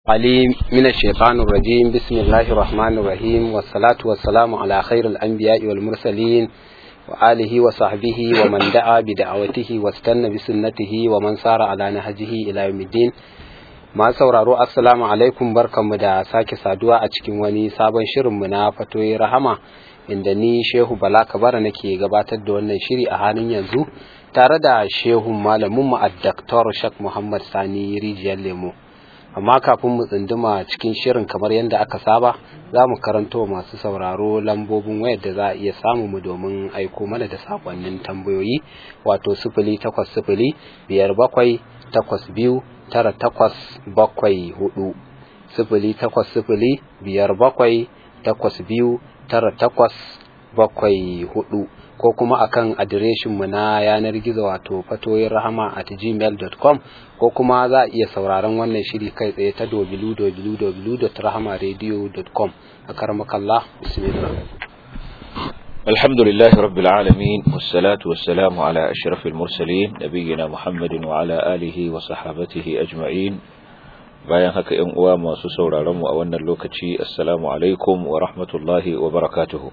عليم من الشيطان الرجيم بسم الله الرحمن الرحيم والصلاة والسلام على خير الأنبياء والمرسلين وآله وصحبه ومن دعا بدعوته واستنى بسنته ومن سار على نهجه إلى يوم الدين ma sauraro assalamu alaikum barkanmu da sake saduwa a cikin wani sabon shirinmu na fatoyi rahama inda ni shehu bala kabara nake gabatar da wannan shiri a halin yanzu tare da shehun malaminmu a daktar shak muhammad sani rijiyar lemo amma kafin mu tsunduma cikin shirin kamar yadda aka saba za mu karanto masu sauraro lambobin wayar da za a iya samu mu domin aiko mana da sakonnin tambayoyi wato sifili takwas sifili biyar bakwai takwas biyu tara takwas bakwai hudu sifili takwas sifili biyar bakwai takwas biyu tara takwas bakwai hudu ko kuma akan adireshinmu na yanar gizo wato fatoyin rahama at gmail.com ko kuma za a iya sauraron wannan shiri kai tsaye ta www.rahamaradio.com a karmakallah bismillah الحمد لله رب العالمين والصلاة والسلام على أشرف المرسلين نبينا محمد وعلى آله وصحابته أجمعين bayan haka ‘yan uwa masu sauraronmu a wannan lokaci assalamu alaikum wa rahmatullahi wa barakatuhu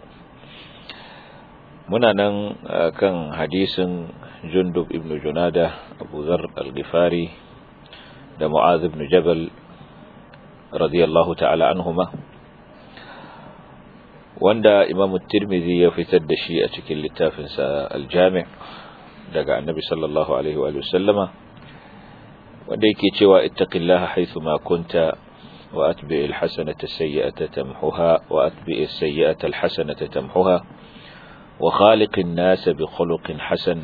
muna nan kan hadisin jundub ibn junada abu zar al-ghifari da mu'az ibn jabal radiyallahu ta'ala anhuma wanda imam tirmidhi ya fitar da shi a cikin littafinsa aljami' daga annabi sallallahu alaihi wa sallama wanda yake cewa ittaqillaha haythu ma kunta wa atbi'il hasanata sayyi'ata tamhuha wa atbi'is sayyi'ata alhasanata tamhuha wa khaliqin nasa bi khuluqin hasan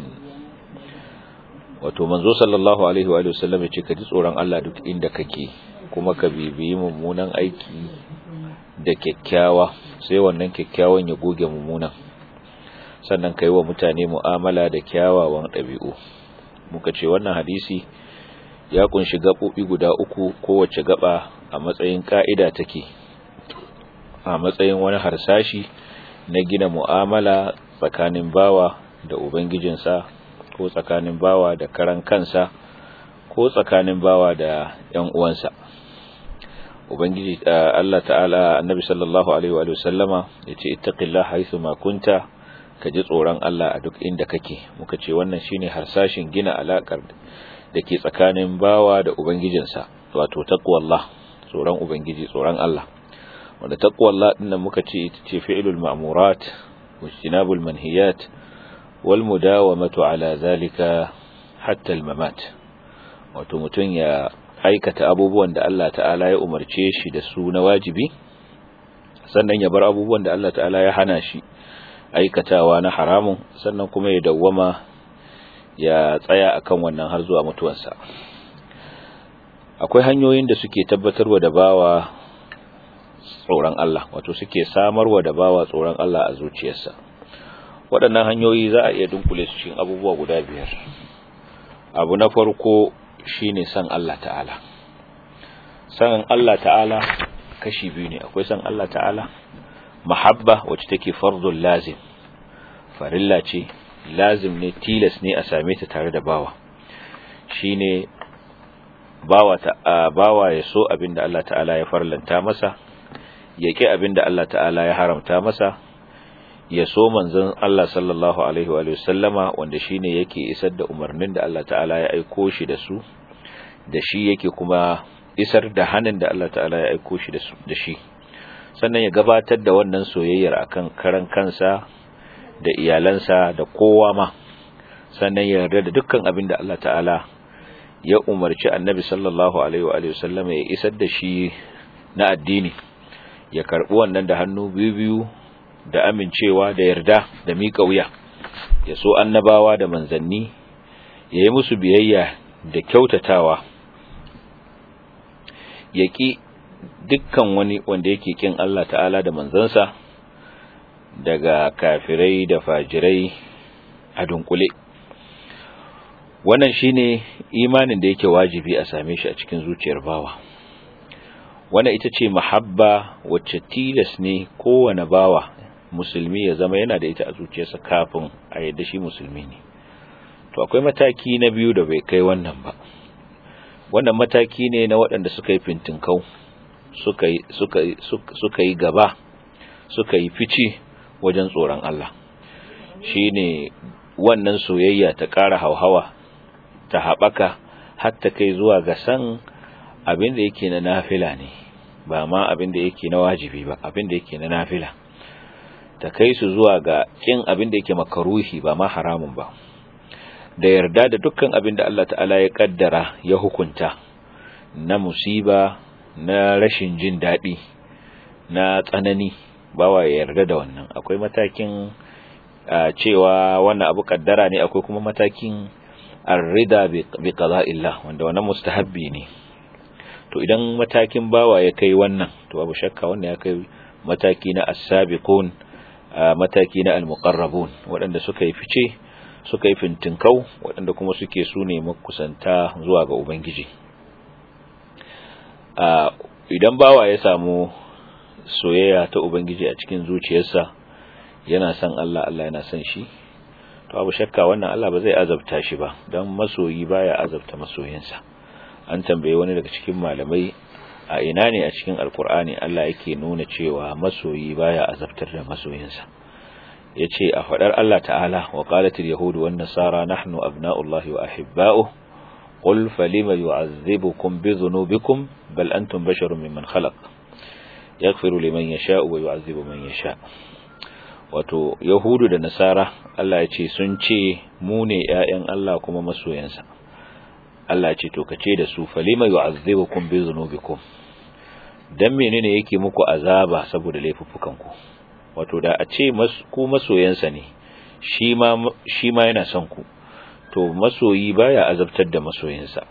wato manzo sallallahu alaihi wa sallam yace ka ji tsoron Allah duk inda kake kuma ka bibiyi mummunan aiki da kyakkyawa sai wannan kyakkyawan ya goge mummunan sannan ka yi wa mutane mu'amala da kyawawan ɗabi'u muka ce wannan hadisi ya kunshi gaɓoɓi guda uku kowace gaba a matsayin ƙa'ida take a matsayin wani harsashi na gina mu'amala tsakanin bawa da ubangijinsa ko tsakanin bawa da karan kansa ko tsakanin bawa da ‘yan uwansa’ ubangiji Allah ta'ala annabi sallallahu alaihi wa sallama yace ittaqillaha haythu ma kunta ka ji tsoron Allah a duk inda kake muka ce wannan shine harsashin gina alakar da ke tsakanin bawa da ubangijinsa wato taqwallah tsoron ubangiji tsoron Allah wanda taqwallah din nan muka ce ita ce fi'lul ma'murat wajtinabul manhiyat wal mudawamatu ala zalika hatta al mamat wato mutun ya aikata abubuwan da Allah ta'ala ya umarce shi da su na wajibi sannan ya bar abubuwan da Allah ta'ala ya hana shi aikatawa na haramun sannan kuma ya dawwama ya tsaya akan wannan har zuwa mutuwarsa akwai hanyoyin da suke tabbatarwa da bawa tsoron Allah wato suke samarwa da bawa tsoron Allah a zuciyarsa waɗannan hanyoyi za a iya dunkule su cikin abubuwa guda biyar abu na farko shine san Allah ta'ala san Allah ta'ala kashi biyu ne akwai san Allah ta'ala mahabba wacce take fardul lazim farilla ce lazim ne tilas ne a same ta tare da bawa shine bawa ta bawa ya so abinda Allah ta'ala ya farlanta masa ya ki abinda Allah ta'ala ya haramta masa ya so manzon Allah sallallahu alaihi wa sallama wanda shine yake isar da umarnin da Allah ta'ala ya aiko shi da su da shi yake kuma isar da hannun da Allah ta'ala ya aiko shi da shi sannan ya gabatar da wannan soyayyar akan karan kansa da iyalansa da kowa ma sannan ya yarda da dukkan abin da Allah ta'ala ya umarci annabi sallallahu alaihi wa sallam ya isar da shi na addini ya karbi wannan da hannu biyu biyu da amincewa da yarda da miƙa wuya ya so annabawa da manzanni ya yi musu biyayya da kyautatawa ya ƙi dukkan wani wanda yake ƙin Allah ta'ala da manzansa daga kafirai da fajirai a dunkule wannan shine imanin da yake wajibi a same shi a cikin zuciyar bawa wannan ita ce mahabba wacce tilas ne kowane bawa musulmi ya zama yana da ita a zuciyarsa kafin a yadda shi musulmi ne to akwai mataki na biyu da bai kai wannan ba wannan mataki ne na waɗanda suka yi fintinkau suka yi suka suka yi gaba suka yi fice wajen tsoron Allah shine wannan soyayya ta ƙara hauhawa ta haɓaka hatta kai zuwa ga san abin da yake na nafila ne ba ma abin da yake na wajibi ba abin da yake na nafila ta kai su zuwa ga kin abin da yake makaruhi ba ma haramun ba da yarda da dukkan abin da Allah ta'ala ya kaddara ya hukunta na musiba na rashin jin daɗi na tsanani bawa ya yarda da wannan akwai matakin cewa wannan abu kaddara ne akwai kuma matakin arrida bi qada'illah wanda wannan mustahabbi ne to idan matakin bawa ya kai wannan to babu shakka wannan ya kai mataki na as-sabiqun mataki na al-muqarrabun waɗanda suka yi fice suka yi fintinkau waɗanda kuma suke su ne makusanta zuwa ga ubangiji idan bawa ya samu soyayya ta ubangiji a cikin zuciyarsa yana son Allah Allah yana son shi to abu shakka wannan Allah ba zai azabta shi ba don masoyi baya azabta masoyinsa an tambaye wani daga cikin malamai a ina ne a cikin alkur'ani Allah yake nuna cewa masoyi baya azabtar da masoyinsa yace a fadar Allah ta'ala wa qalatil yahudu wan nasara nahnu abna'ullahi wa ahibba'uh qul falima yu'azzibukum bi dhunubikum bal antum basharun mimman khalaq yaghfiru liman yasha'u wa yu'azzibu man yasha' wato yahudu da nasara Allah ya ce sun ce mu ne ƴaƴan Allah kuma masoyansa Allah ya ce to kace da su falima yu'azzibukum bi dhunubikum dan menene yake muku azaba saboda laifuffukanku wato da a ce ku masoyansa ne shi ma shi ma yana son ku to masoyi baya azabtar da masoyinsa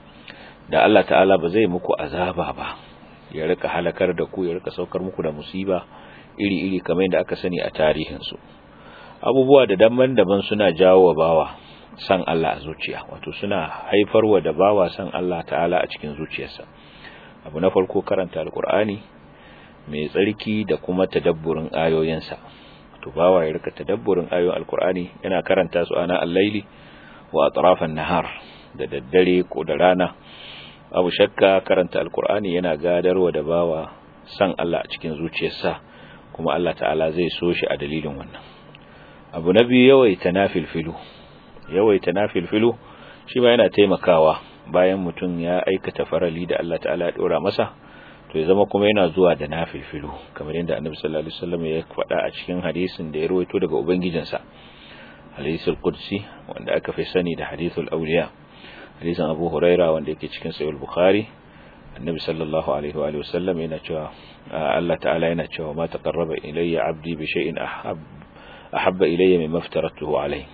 da Allah ta'ala ba zai muku azaba ba ya rika halakar da ku ya rika saukar muku da musiba iri-iri kamar yadda aka sani a tarihinsu abubuwa da daban-daban suna jawo wa bawa san Allah a zuciya wato suna haifarwa da bawa san Allah ta'ala a cikin zuciyarsa abu na farko karanta alkur'ani mai tsarki da kuma tadabburin ayoyinsa to bawa ya rika tadabburin ayoyin alkur'ani yana karanta su ana al-laili wa atrafan nahar da daddare ko da rana abu shakka karanta alkur'ani yana gadarwa da bawa san Allah a cikin zuciyarsa kuma Allah ta'ala zai so shi a dalilin wannan abu na biyu yawaita nafilfilu yawaita nafilfilu shi ma yana taimakawa bayan mutum ya aikata farali da Allah ta'ala ya dora masa to ya zama kuma yana zuwa da nafilfilu kamar yadda Annabi sallallahu alaihi wasallam ya faɗa a cikin hadisin da ya rawaito daga ubangijinsa hadisul qudsi wanda aka fi sani da hadithul awliya hadisin Abu Huraira wanda yake cikin sahih bukhari annabi sallallahu alaihi wa sallam yana cewa Allah ta'ala yana cewa ma taqarraba ilayya 'abdi bi shay'in ahab ahabba ilayya mimma aftaratuhu alayhi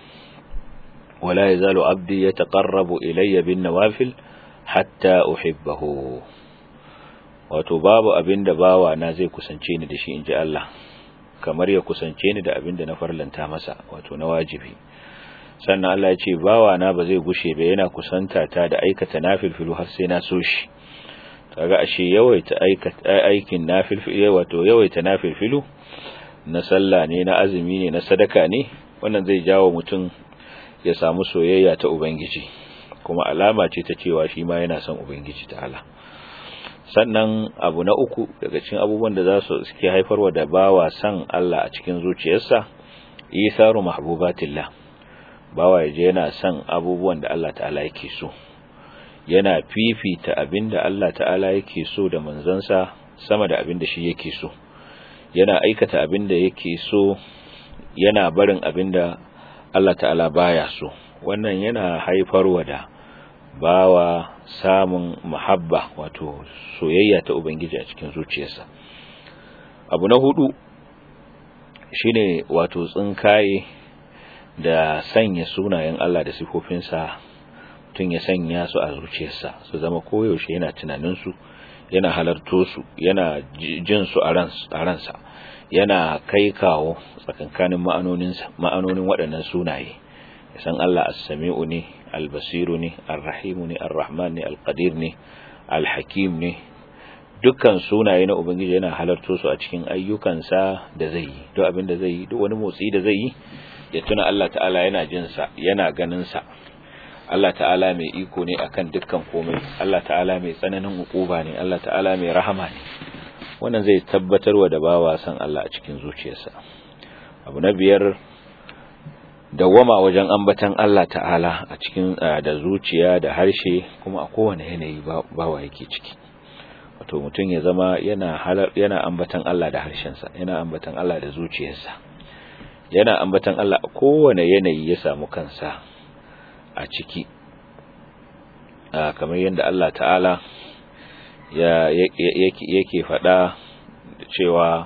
wa la yazalu 'abdi yataqarrabu ilayya bin nawafil hatta uhibbahu wato babu abinda bawa na zai kusance ni da shi inji Allah kamar ya kusance ni da abinda na farlanta masa wato na wajibi sannan Allah ya ce bawa na ba zai gushe ba yana kusanta ta da aikata nafilfilu har sai na so shi kaga ashe yawaita aikin nafilfilu wato yawaita nafilfilu na sallah ne na azumi ne na sadaka ne wannan zai jawo mutum ya samu soyayya ta ubangiji kuma alama ce ta cewa shi ma yana son ubangiji ta'ala sannan abu na uku daga cikin abubuwan da za su suke haifarwa da bawa san Allah a cikin zuciyarsa isaru mahbubatillah bawa yaje yana son abubuwan da Allah ta'ala yake so yana fifita abinda Allah ta'ala yake so da manzansa sama da abinda shi yake so yana aikata abinda yake so yana barin abinda Allah ta'ala baya so wannan yana haifarwa da bawa samun mahabba wato soyayya ta ubangiji a cikin zuciyarsa abu na hudu shine wato tsinkaye da sanya sunayen Allah da sifofinsa tun ya sanya su a zuciyarsa su zama koyaushe yana tunaninsu yana halarto su yana jin su a ransa yana kai kawo tsakankanin ma'anonin waɗannan sunaye san Allah as-sami'u ne al-basiru ne ar-rahimu ne ar-rahman ne al-qadir ne al-hakim ne dukkan sunaye na ubangiji yana halarto su a cikin ayyukansa da zai yi duk abin da zai yi duk wani motsi da zai yi ya tuna Allah ta'ala yana jin sa yana ganin sa Allah ta'ala mai iko ne akan dukkan komai Allah ta'ala mai tsananin ukuba ne Allah ta'ala mai rahama ne wannan zai tabbatarwa da bawa san Allah a cikin zuciyarsa abu na biyar dawwama wajen ambatan Allah ta'ala a cikin da zuciya da harshe kuma a kowane yanayi bawa yake ciki wato mutum ya zama yana yana ambatan Allah da harshensa yana ambatan Allah da zuciyarsa yana ambatan Allah a kowane yanayi ya samu kansa a ciki kamar yadda Allah ta'ala ya yake faɗa cewa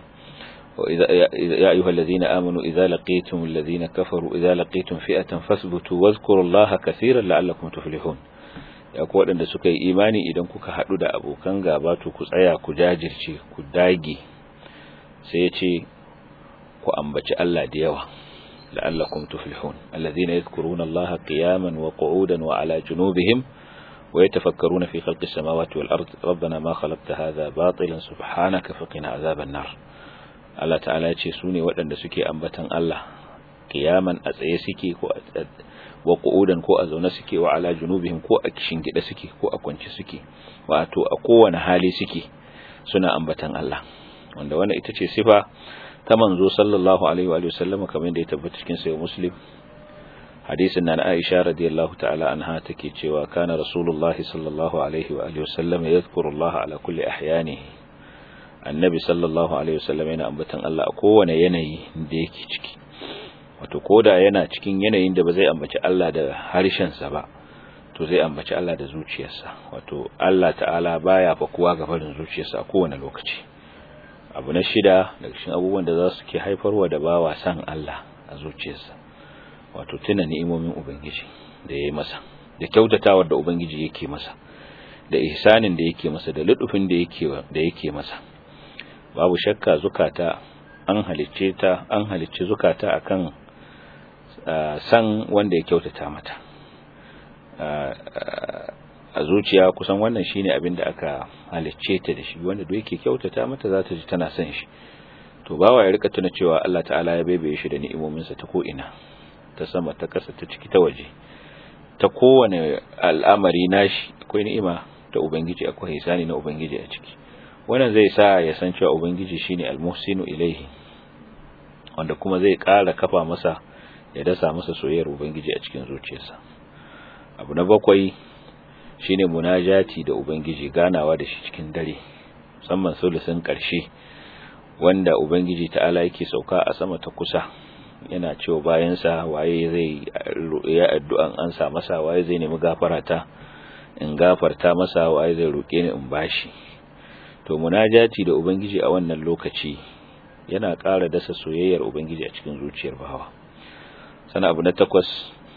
يا أيها الذين آمنوا إذا لقيتم الذين كفروا إذا لقيتم فئة فاثبتوا واذكروا الله كثيرا لعلكم تفلحون ya ku waɗanda suka yi imani idan kuka haɗu da abokan gaba to ku tsaya ku jajirce ku dage sai ya ce ku ambaci Allah da yawa la'allakum tuflihun alladhina yadhkuruna Allah qiyaman wa qu'udan wa ala junubihim wa yatafakkaruna fi khalqis samawati wal ard rabbana ma khalaqta hadha batilan subhanaka faqina azaban nar Allah ta'ala ya ce su ne waɗanda suke ambatan Allah kiyaman a tsaye suke ko wa qu'udan ko a zaune suke wa ala junubihim ko a gida suke ko a kwance suke wato a kowane hali suke suna ambatan Allah wanda wannan ita ce sifa ta manzo sallallahu alaihi wa sallam kamar da ya tabbata cikin sahih muslim hadisin nan Aisha radiyallahu ta'ala anha take cewa kana rasulullahi sallallahu alaihi wa sallam yadhkuru Allah ala kulli ahyanihi annabi sallallahu alaihi wasallam yana ambatan Allah a kowane yanayi da yake ciki wato koda yana cikin yanayin da ba zai ambaci Allah da harshensa ba to zai ambaci Allah da zuciyarsa wato Allah ta'ala baya fakuwa ga farin zuciyarsa a kowane lokaci abu na shida daga cikin abubuwan da za su ke haifarwa da bawa san Allah a zuciyarsa wato tuna ni'imomin ubangiji da yayi masa da kyautatawar da ubangiji yake masa da ihsanin da yake masa da ludufin da yake da yake masa babu shakka zukata an halicce ta an halicce zukata akan san wanda ya kyautata mata a zuciya kusan wannan shine abin da aka halicce ta da shi wanda duk yake kyautata mata za ta ji tana son shi to bawa ya rika tuna cewa Allah ta'ala ya baibaye shi da ni'imominsa ta ko ina ta sama ta kasa ta ciki ta waje ta kowane al'amari nashi akwai ni'ima ta ubangiji akwai hisani na ubangiji a ciki wannan zai sa ya san cewa ubangiji shine al-muhsinu ilaihi wanda kuma zai ƙara kafa masa ya dasa masa soyayyar ubangiji a cikin zuciyarsa abu na bakwai shine munajati da ubangiji ganawa da shi cikin dare musamman sulusin ƙarshe wanda ubangiji ta'ala yake sauka a sama ta kusa yana cewa bayansa waye zai ya addu'an an sa masa waye zai nemi gafarata in gafarta masa waye zai roke ni in bashi to munajati da ubangiji a wannan lokaci yana ƙara dasa soyayyar ubangiji a cikin zuciyar bawa sana abu na takwas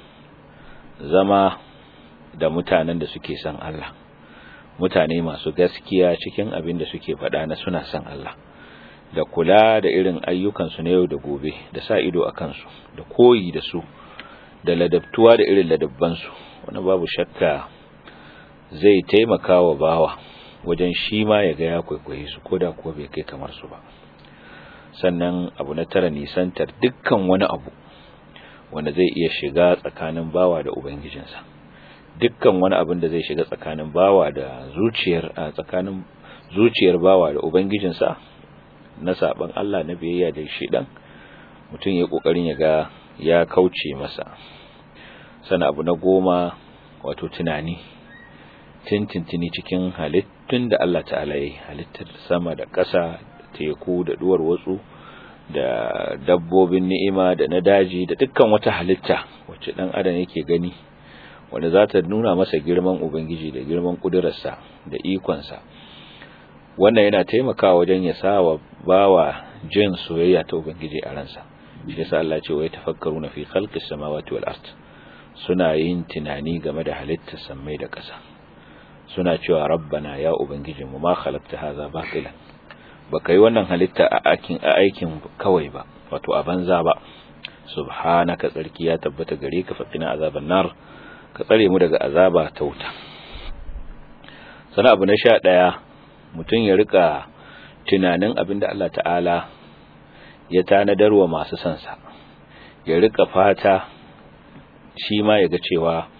zama da mutanen da suke son Allah mutane masu gaskiya cikin abin da suke faɗa na suna son Allah da kula da irin ayyukansu na yau da gobe da sa ido a kansu da koyi da su da ladabtuwa da irin ladabbansu wani babu shakka zai taimaka wa bawa wajen shi ma ya ga ya kwaikwaye su ko da kuwa bai kai kamar su ba sannan abu na tara nisantar dukkan wani abu wanda zai iya shiga tsakanin bawa da ubangijinsa dukkan wani abin da zai shiga tsakanin bawa da zuciyar a tsakanin zuciyar bawa da ubangijinsa na saban Allah na biyayya da shi dan mutum ya kokarin ya ga ya kauce masa sana abu na goma wato tunani tintintini cikin halittun da Allah ta'ala yi halittar sama da ƙasa teku da duwar watsu da dabbobin ni'ima da na daji da dukkan wata halitta wacce dan adam yake gani wanda za ta nuna masa girman ubangiji da girman kudurarsa da ikonsa wannan yana taimakawa wajen ya sawa bawa jin soyayya ta ubangiji a ransa shi yasa Allah ce wai tafakkaruna fi khalqis samawati wal ard suna yin tunani game da halittar samai da ƙasa suna cewa rabbana ya ubangiji mu ma khalaqta hadha batilan baka yi wannan halitta a aikin a aikin kawai ba wato a banza ba subhanaka tsarki ya tabbata gare ka faqina azaban nar ka tsare mu daga azaba ta wuta sana abu na sha ɗaya mutum ya rika tunanin abin da Allah ta'ala ya tanadar wa masu sansa ya rika fata shi ma ya ga cewa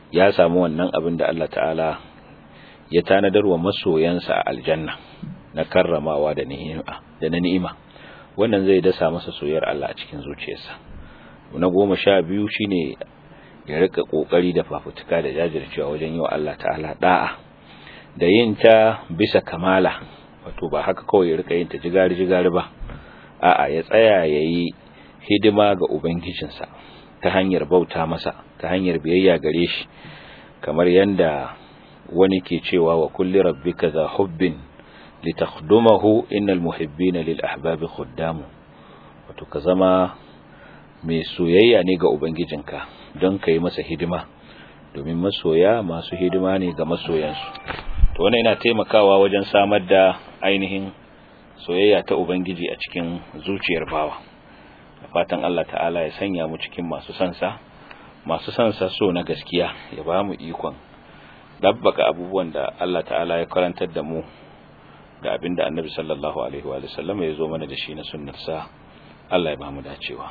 ya samu wannan abin da Allah ta'ala ya tanadar wa masoyansa a aljanna na karramawa da ni'ima da na ni'ima wannan zai dasa masa soyayyar Allah a cikin zuciyarsa na goma sha biyu shine ya rika kokari da fafutuka da jajircewa wajen yi wa Allah ta'ala da'a da yin ta bisa kamala wato ba haka kawai ya rika yin ta jigari jigari ba a'a ya tsaya yayi hidima ga ubangijinsa ta hanyar bauta masa ta hanyar biyayya gare shi kamar yanda wani ke cewa wa kulli rabbika za hubbin litakhdumahu innal muhibbina lil ahbabi khuddamu wato ka zama mai soyayya ne ga ubangijinka don ka yi masa hidima domin masoya masu hidima ne ga masoyansu to wannan yana taimakawa wajen samar da ainihin soyayya ta ubangiji a cikin zuciyar bawa da fatan Allah ta'ala ya sanya mu cikin masu sansa masu sansa so na gaskiya ya ba mu ikon dabbaka abubuwan da Allah ta'ala ya karantar da mu da abinda annabi sallallahu alaihi wa sallam ya zo mana da shi na sunnarsa Allah ya ba mu dacewa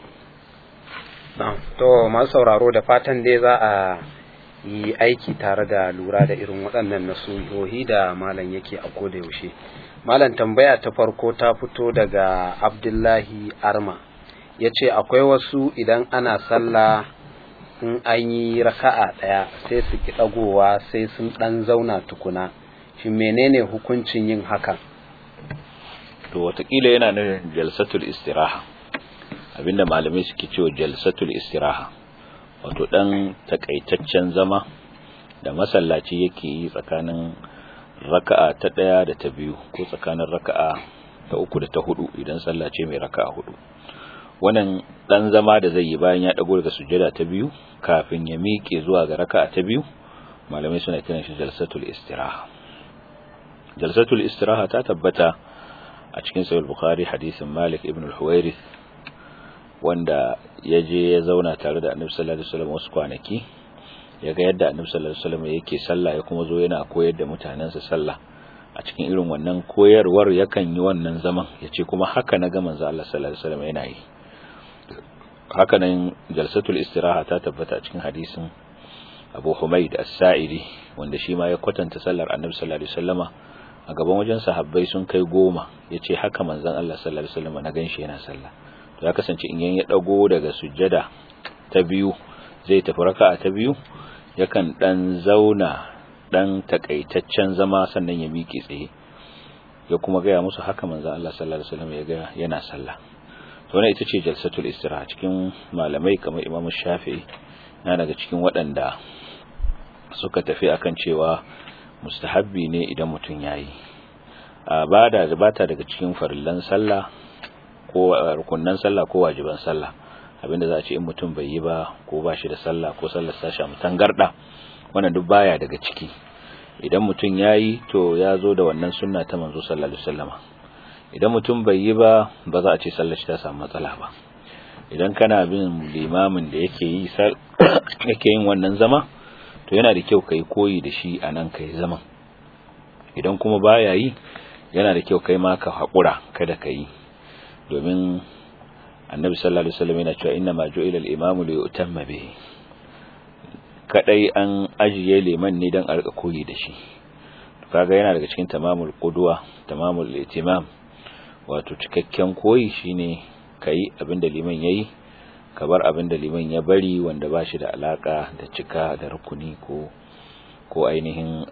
to masu sauraro da fatan dai za a yi aiki tare da lura da irin waɗannan nasuhohi da malam yake a koda yaushe malam tambaya ta farko ta fito daga abdullahi arma ya ce akwai wasu idan ana sallah in an yi raka'a ɗaya sai su ki ɗagowa sai sun ɗan zauna tukuna shi menene hukuncin yin hakan to watakila yana nufin jalsatul istiraha abinda malamai suke cewa jalsatul istiraha wato dan takaitaccen zama da masallaci yake yi tsakanin raka'a ta daya da ta biyu ko tsakanin raka'a ta uku da ta hudu idan sallace mai raka'a hudu wannan dan zama da zai yi bayan ya dago daga sujjada ta biyu kafin ya miƙe zuwa ga raka'a ta biyu malamai suna kiran shi jalsatul istiraha jalsatul istiraha ta tabbata a cikin sahih bukhari hadisin malik ibn al-huwairith wanda ya je ya zauna tare da annabi sallallahu alaihi wasallam wasu kwanaki ya ga yadda annabi sallallahu alaihi wasallam yake sallah ya kuma zo yana koyar da mutanensa sallah a cikin irin wannan koyarwar yakan yi wannan zaman yace kuma haka na ga manzo Allah sallallahu alaihi wasallam yana yi haka nan jalsatul istiraha ta tabbata a cikin hadisin Abu Humaid As-Sa'idi wanda shi ma ya kwatanta sallar annabi sallallahu alaihi wasallama a gaban wajen sahabbai sun kai goma yace haka manzon Allah sallallahu alaihi wasallam na ganshi yana sallah to ya kasance in yan ya dago daga sujjada ta biyu zai tafi raka'a ta biyu yakan dan zauna dan takaitaccen zama sannan ya miƙe tsaye ya kuma gaya musu haka manzon Allah sallallahu alaihi wasallam ya ga yana sallah to wannan ita ce jalsatul istiraha cikin malamai kamar Imam Shafi'i yana daga cikin waɗanda suka tafi akan cewa mustahabbi ne idan mutum yayi ba da bata daga cikin farillan sallah ko rukunnan sallah ko wajiban sallah abinda za a ce in mutum bai yi ba ko ba shi da sallah ko sallar sa sha mutan garda wannan duk baya daga ciki idan mutum yayi to ya zo da wannan sunna ta manzo sallallahu alaihi wasallama idan mutum bai yi ba ba za a ce sallar shi ta samu matsala ba idan kana bin limamin da yake yi yake yin wannan zama to yana da kyau kai koyi da shi anan kai zaman idan kuma baya yi yana da kyau kai ma ka haƙura kada ka yi domin annabi sallallahu alaihi wasallam yana cewa inna ma ju'ila al-imamu li yutamma bihi kadai an ajiye liman ne dan arka koyi da shi kaga yana daga cikin tamamul qudwa tamamul itimam wato cikakken koyi shine kai abinda liman yayi ka bar abinda liman ya bari wanda ba shi da alaka da cika da rukuni ko ko ainihin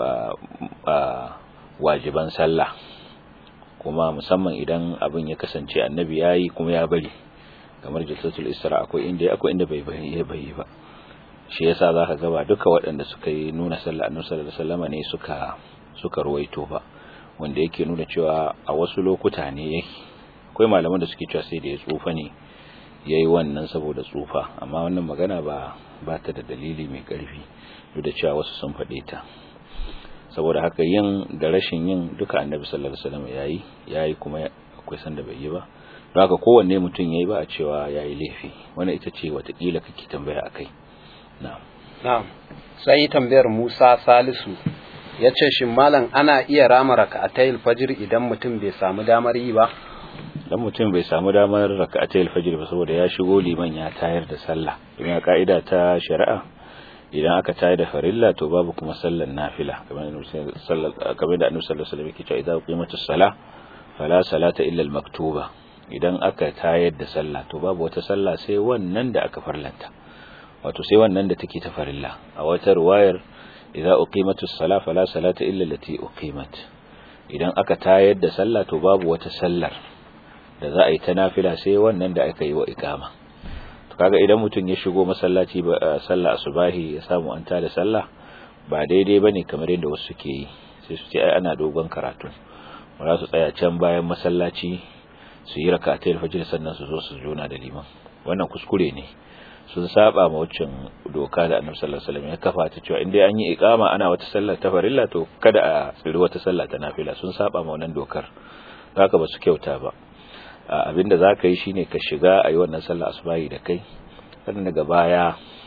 wajiban sallah kuma musamman idan abin ya kasance annabi yayi kuma ya bari kamar jalsatul isra akwai inda akwai inda bai bai bai ba shi yasa zaka ga ba duka waɗanda suka yi nuna sallah annabi sallallahu alaihi wasallam ne suka suka ruwaito ba wanda yake nuna cewa a wasu lokuta ne yake akwai malaman da suke cewa sai da ya tsufa ne yayi wannan saboda tsufa amma wannan magana ba ba ta da dalili mai karfi duk da cewa wasu sun faɗe ta saboda haka yin da rashin yin duka annabi sallallahu alaihi wasallam yayi yayi kuma akwai sanda bai yi ba don haka kowanne mutum yayi ba a cewa yayi laifi wannan ita ce watakila kake tambaya akai na'am na'am sai tambayar Musa Salisu yace shin malam ana iya rama raka'atayil fajr idan mutum bai samu damar yi ba dan mutum bai samu damar raka'atayil fajr ba saboda ya shigo liman ya tayar da sallah kuma ka'ida ta shari'a idan aka tayar da farilla to babu kuma sallar nafila kamar da annabi sallallahu alaihi wasallam yake cewa idza qimatus salah fala salata illa al-maktuba idan aka tayar da sallah to babu wata sallah sai wannan da aka farlanta wato sai wannan da take ta farilla a wata riwayar idza uqimatus salah fala salata illa allati uqimat idan aka tayar da sallah to babu wata sallar da za a yi ta nafila sai wannan da aka yi wa iqama to kaga idan mutum ya shigo masallaci ba sallah asubahi ya samu an tada sallah ba daidai bane kamar yadda wasu suke yi sai su ce ai ana dogon karatu ba za su tsaya can bayan masallaci su yi rak'atai fajr sannan su zo su jona da liman wannan kuskure ne sun saba ma waccan doka da Annabi sallallahu alaihi wasallam ya kafa ta cewa indai an yi iqama ana wata sallar ta farilla to kada a tsiri wata sallah ta nafila sun saba ma wannan dokar haka ba su kyauta ba abinda zaka yi shine ka shiga ayi wannan sallar asubahi da kai sannan daga baya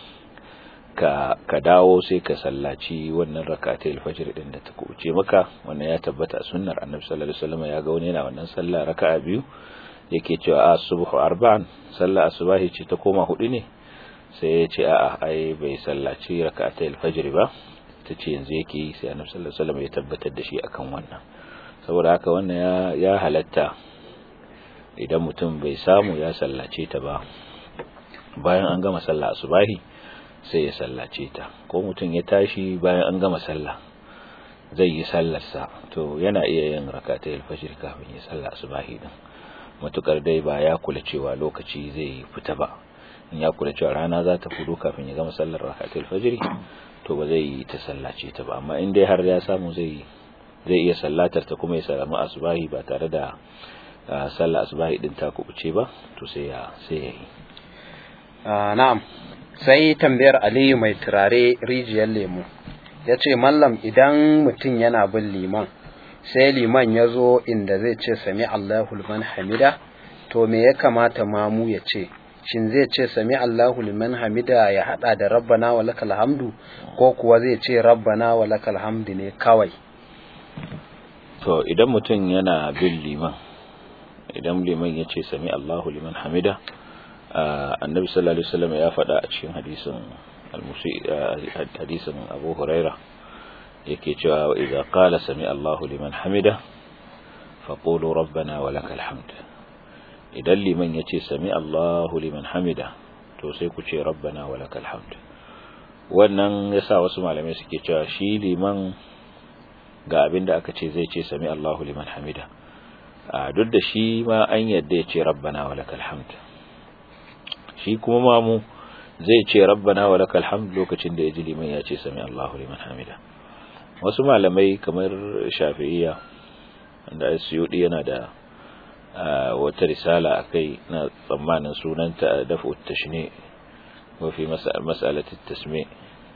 ka ka dawo sai ka sallaci wannan rak'atai fajr din da ta kuce maka wannan ya tabbata a sunnar Annabi sallallahu alaihi wasallam ya ga wani yana wannan sallah raka'a biyu yake cewa as-subhu arba'an sallah asubahi ce ta koma hudu ne sai ya ce a'a ai bai sallaci rak'atai al-fajr ba ta ce yanzu yake yi sai annabi sallallahu alaihi wasallam ya tabbatar da shi akan wannan saboda haka wannan ya ya halatta idan mutum bai samu ya sallace ta ba bayan an gama sallah asubahi sai ya sallace ta ko mutum ya tashi bayan an gama sallah zai yi sallarsa to yana iya yin rak'atai al-fajr kafin ya sallah asubahi din matukar dai ba ya kula cewa lokaci zai fita ba in ya kula cewa rana za ta fudu kafin ya gama sallar rakatul fajr to ba zai yi ta sallace ta ba amma in dai har ya samu zai zai iya sallatar ta kuma ya salamu asbahi ba tare da sallar asbahi din ta kubuce ba to sai ya sai ya yi na'am sai tambayar Aliyu mai turare rijiyar lemu ya ce mallam idan mutum yana bin liman sai liman ya zo inda zai ce sami Allahu liman hamida to me ya kamata mamu ya ce shin zai ce sami Allahu liman hamida ya hada da rabbana wa lakal hamdu ko kuwa zai ce rabbana wa lakal hamdu ne kawai to idan mutum yana bin liman idan liman ya ce sami Allahu liman hamida annabi sallallahu alaihi wasallam ya faɗa a cikin hadisin al-musi hadisin Abu Huraira yake cewa wa idza qala sami Allahu liman hamida faqulu rabbana wa lakal hamd idan liman yace sami Allahu liman hamida to sai ku ce rabbana wa lakal hamd wannan yasa wasu malamai suke cewa shi liman ga abinda aka ce zai ce sami Allahu liman hamida duk da shi ma an yadda ya ce rabbana wa lakal hamd shi kuma mamu zai ce rabbana wa lakal hamd lokacin da ya ji liman ya ce sami Allahu liman hamida wasu malamai kamar shafi'iyya wanda suyudi yana da wata risala akai na tsammanin sunanta dafu tashni wa fi mas'alati tasmi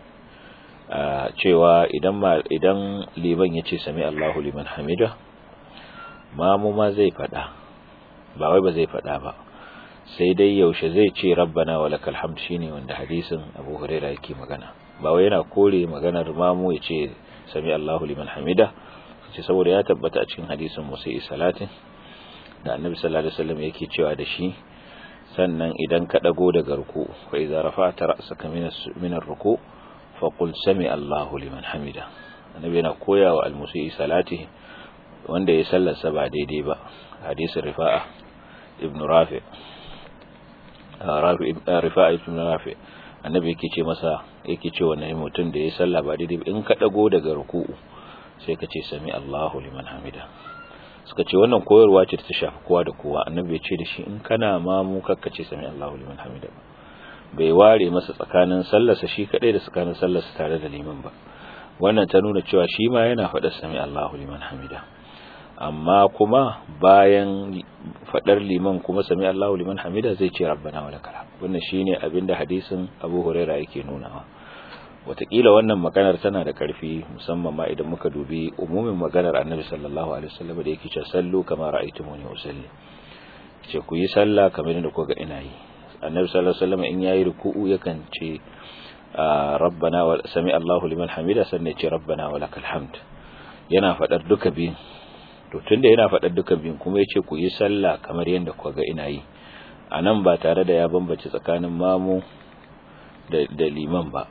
cewa idan idan liman ya ce sami Allahu liman hamida mamu ma zai fada ba wai ba zai fada ba sai dai yaushe zai ce rabbana wa lakal hamd shine wanda hadisin Abu Hurairah yake magana ba wai yana kore maganar mamu ya ce sami Allahu liman hamida ce saboda ya tabbata a cikin hadisin Musa salatin da Annabi sallallahu alaihi wasallam yake cewa da shi sannan idan ka dago daga ruku fa idza rafa'ta ra'saka min ar-ruku fa qul sami Allahu liman hamida Annabi yana koyawa al-musi salati wanda ya sallarsa ba daidai ba hadisin Rifa'a ibn Rafi' rifa'a ibn rafi annabi yake ce masa yake ce wannan mutum da ya salla ba daidai in ka dago daga ruku'u sai ka ce sami Allahu liman hamida suka ce wannan koyarwa ce ta shafi kowa da kowa annabi ya ce da shi in kana ma mu kakka ce sami Allahu liman hamida ba bai ware masa tsakanin sallarsa shi kadai da tsakanin sallarsa tare da liman ba wannan ta nuna cewa shi ma yana faɗa sami Allahu liman hamida amma kuma bayan fadar liman kuma sami Allahu liman hamida zai ce rabbana wa lakal hamd wannan shine abinda hadisin Abu Huraira yake nunawa watakila wannan maganar tana da karfi musamman ma idan muka dubi umumin maganar Annabi sallallahu alaihi wasallam da yake cewa sallu kama ra'aytumuni usalli ce ku yi sallah kamar yadda kuka ga ina yi Annabi sallallahu alaihi wasallam in yayi ruku'u yakan ce rabbana wa sami Allahu liman hamida sannan ya ce rabbana wa lakal hamd yana fadar duka biyun to tunda yana faɗar duka biyun kuma yace ku yi sallah kamar yadda kuka ga ina yi anan ba tare da ya bambace tsakanin mamu da, da liman ba to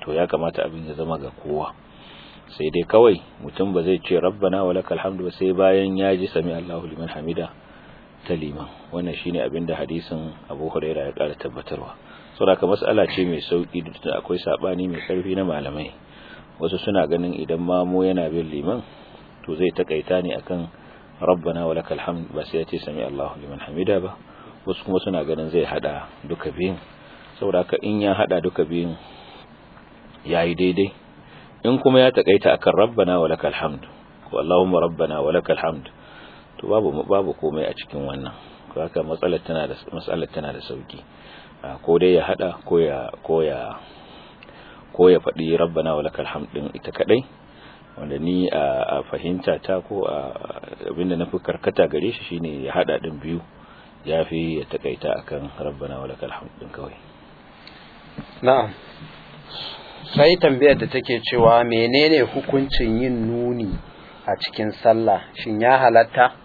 to ya kamata abin ya zama ga kowa sai dai kawai mutum ba zai ce rabbana wa lakal hamdu ba sai bayan ya ji sami Allahu liman hamida ta liman wannan shine abin da hadisin Abu Hurairah ya kara tabbatarwa saboda mas'ala ce mai sauki da akwai sabani mai karfi na malamai wasu suna ganin idan mamu yana bin liman to zai takaita ne akan rabbana wa lakal hamd ba sai ya ce sami Allahu liman hamida ba wasu kuma suna ganin zai hada duka biyun saboda in ya hada duka biyun yayi daidai in kuma ya takaita akan rabbana wa lakal hamd ko allahumma rabbana wa lakal hamd to babu babu komai a cikin wannan haka matsalar tana da matsalar tana da sauki ko dai ya hada ko ya ko ya ko ya faɗi rabbana wa lakal hamd din ita kadai wanda ni a fahimta ta ko abinda na fi karkata gare shi shine ya hada din biyu yafi ya takaita akan rabbana wa lakal hamd din kawai na'am sai tambayar da take cewa menene hukuncin yin nuni a cikin sallah shin ya halatta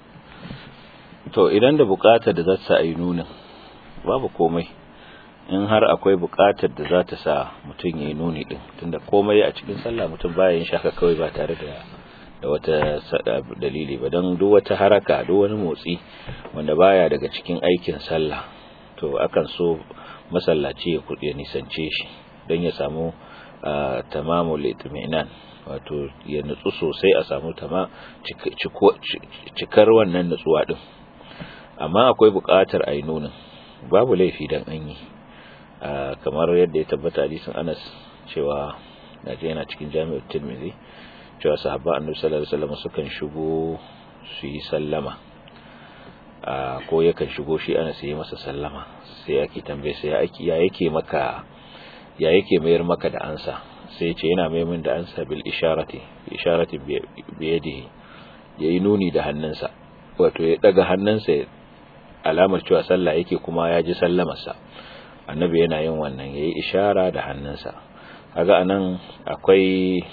to idan da bukatar da za ta yi nunin babu komai in har akwai bukatar da za ta sa mutum ya yi nuni din tunda komai a cikin sallah mutum baya yin shaka kawai ba tare da da wata dalili ba don duk wata haraka duk wani motsi wanda baya daga cikin aikin sallah to akan so masallaci ya nisance shi don ya samu tamamul itminan wato ya nutsu sosai a samu tama cikar wannan nutsuwa din amma akwai buƙatar a yi nunin babu laifi dan an yi kamar yadda ya tabbata hadisin Anas cewa naje yana cikin Jami'ut Tirmidhi cewa sahabba Annabi sallallahu alaihi wasallam sukan shigo su yi sallama ko yakan shigo shi Anas yi masa sallama sai yake tambaye sai ya yake maka ya yake mayar maka da ansa sai ce yana mai min da ansa bil isharati isharati bi yadihi yayi nuni da hannunsa wato ya daga hannunsa alamar cewa sallah yake kuma ya ji sallamarsa annabi yana yin wannan yayi ishara da hannunsa kaga anan akwai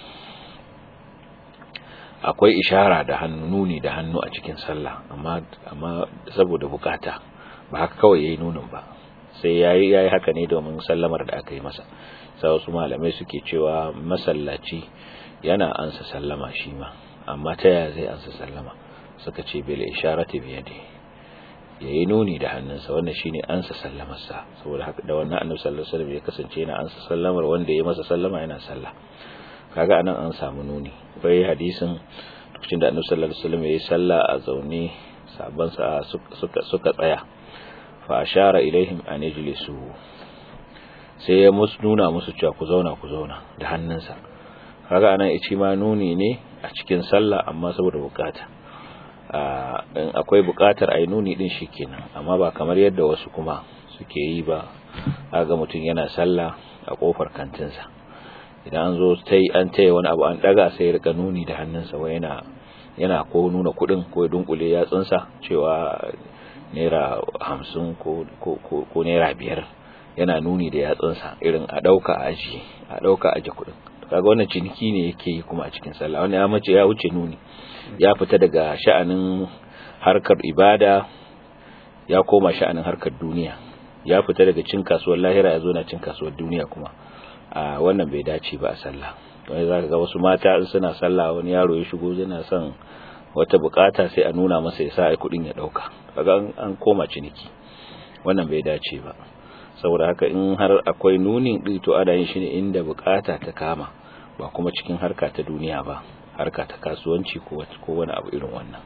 akwai ishara da hannu nuni da hannu a cikin sallah amma amma saboda bukata ba haka kawai yayi nunin ba sai yayi yayi haka ne domin sallamar da aka yi masa sai wasu malamai suke cewa masallaci yana ansa sallama shi ma amma ta yaya zai ansa sallama suka ce bil isharati bi yadi yayi nuni da hannunsa wannan shine ansa sallamarsa saboda haka da wannan annabi sallallahu alaihi wasallam ya kasance yana ansa sallamar wanda ya masa sallama yana sallah kaga anan an samu nuni bai hadisin lokacin da annabi sallallahu alaihi wasallam yayi sallah a zaune sabban sa suka suka tsaya fa ashara ilaihim an yajlisu sai ya musu nuna musu cewa ku zauna ku zauna da hannunsa kaga anan ici ma nuni ne a cikin sallah amma saboda bukata in akwai bukatar ai nuni din shikenan amma ba kamar yadda wasu kuma suke yi ba aga mutum yana sallah a kofar kantinsa idan an zo tai an taya wani abu an daga sai ya rika nuni da hannunsa wai yana yana ko nuna kudin ko dunkule yatsunsa cewa naira hamsin ko ko naira biyar yana nuni da yatsunsa irin a dauka aji a dauka aji kudin kaga wannan ciniki ne yake yi kuma a cikin sallah wannan ya mace ya wuce nuni ya fita daga sha'anin harkar ibada ya koma sha'anin harkar duniya ya fita daga cin kasuwar lahira ya zo na cin kasuwar duniya kuma a wannan bai dace ba a sallah wani zaka ga wasu mata in suna sallah wani yaro ya shigo yana son wata bukata sai a nuna masa ya sa ai kudin ya dauka kaga an koma ciniki wannan bai dace ba saboda haka in har akwai nunin ɗi to ana yin shi ne inda bukata ta kama ba kuma cikin harka ta duniya ba harka ta kasuwanci ko wani abu irin wannan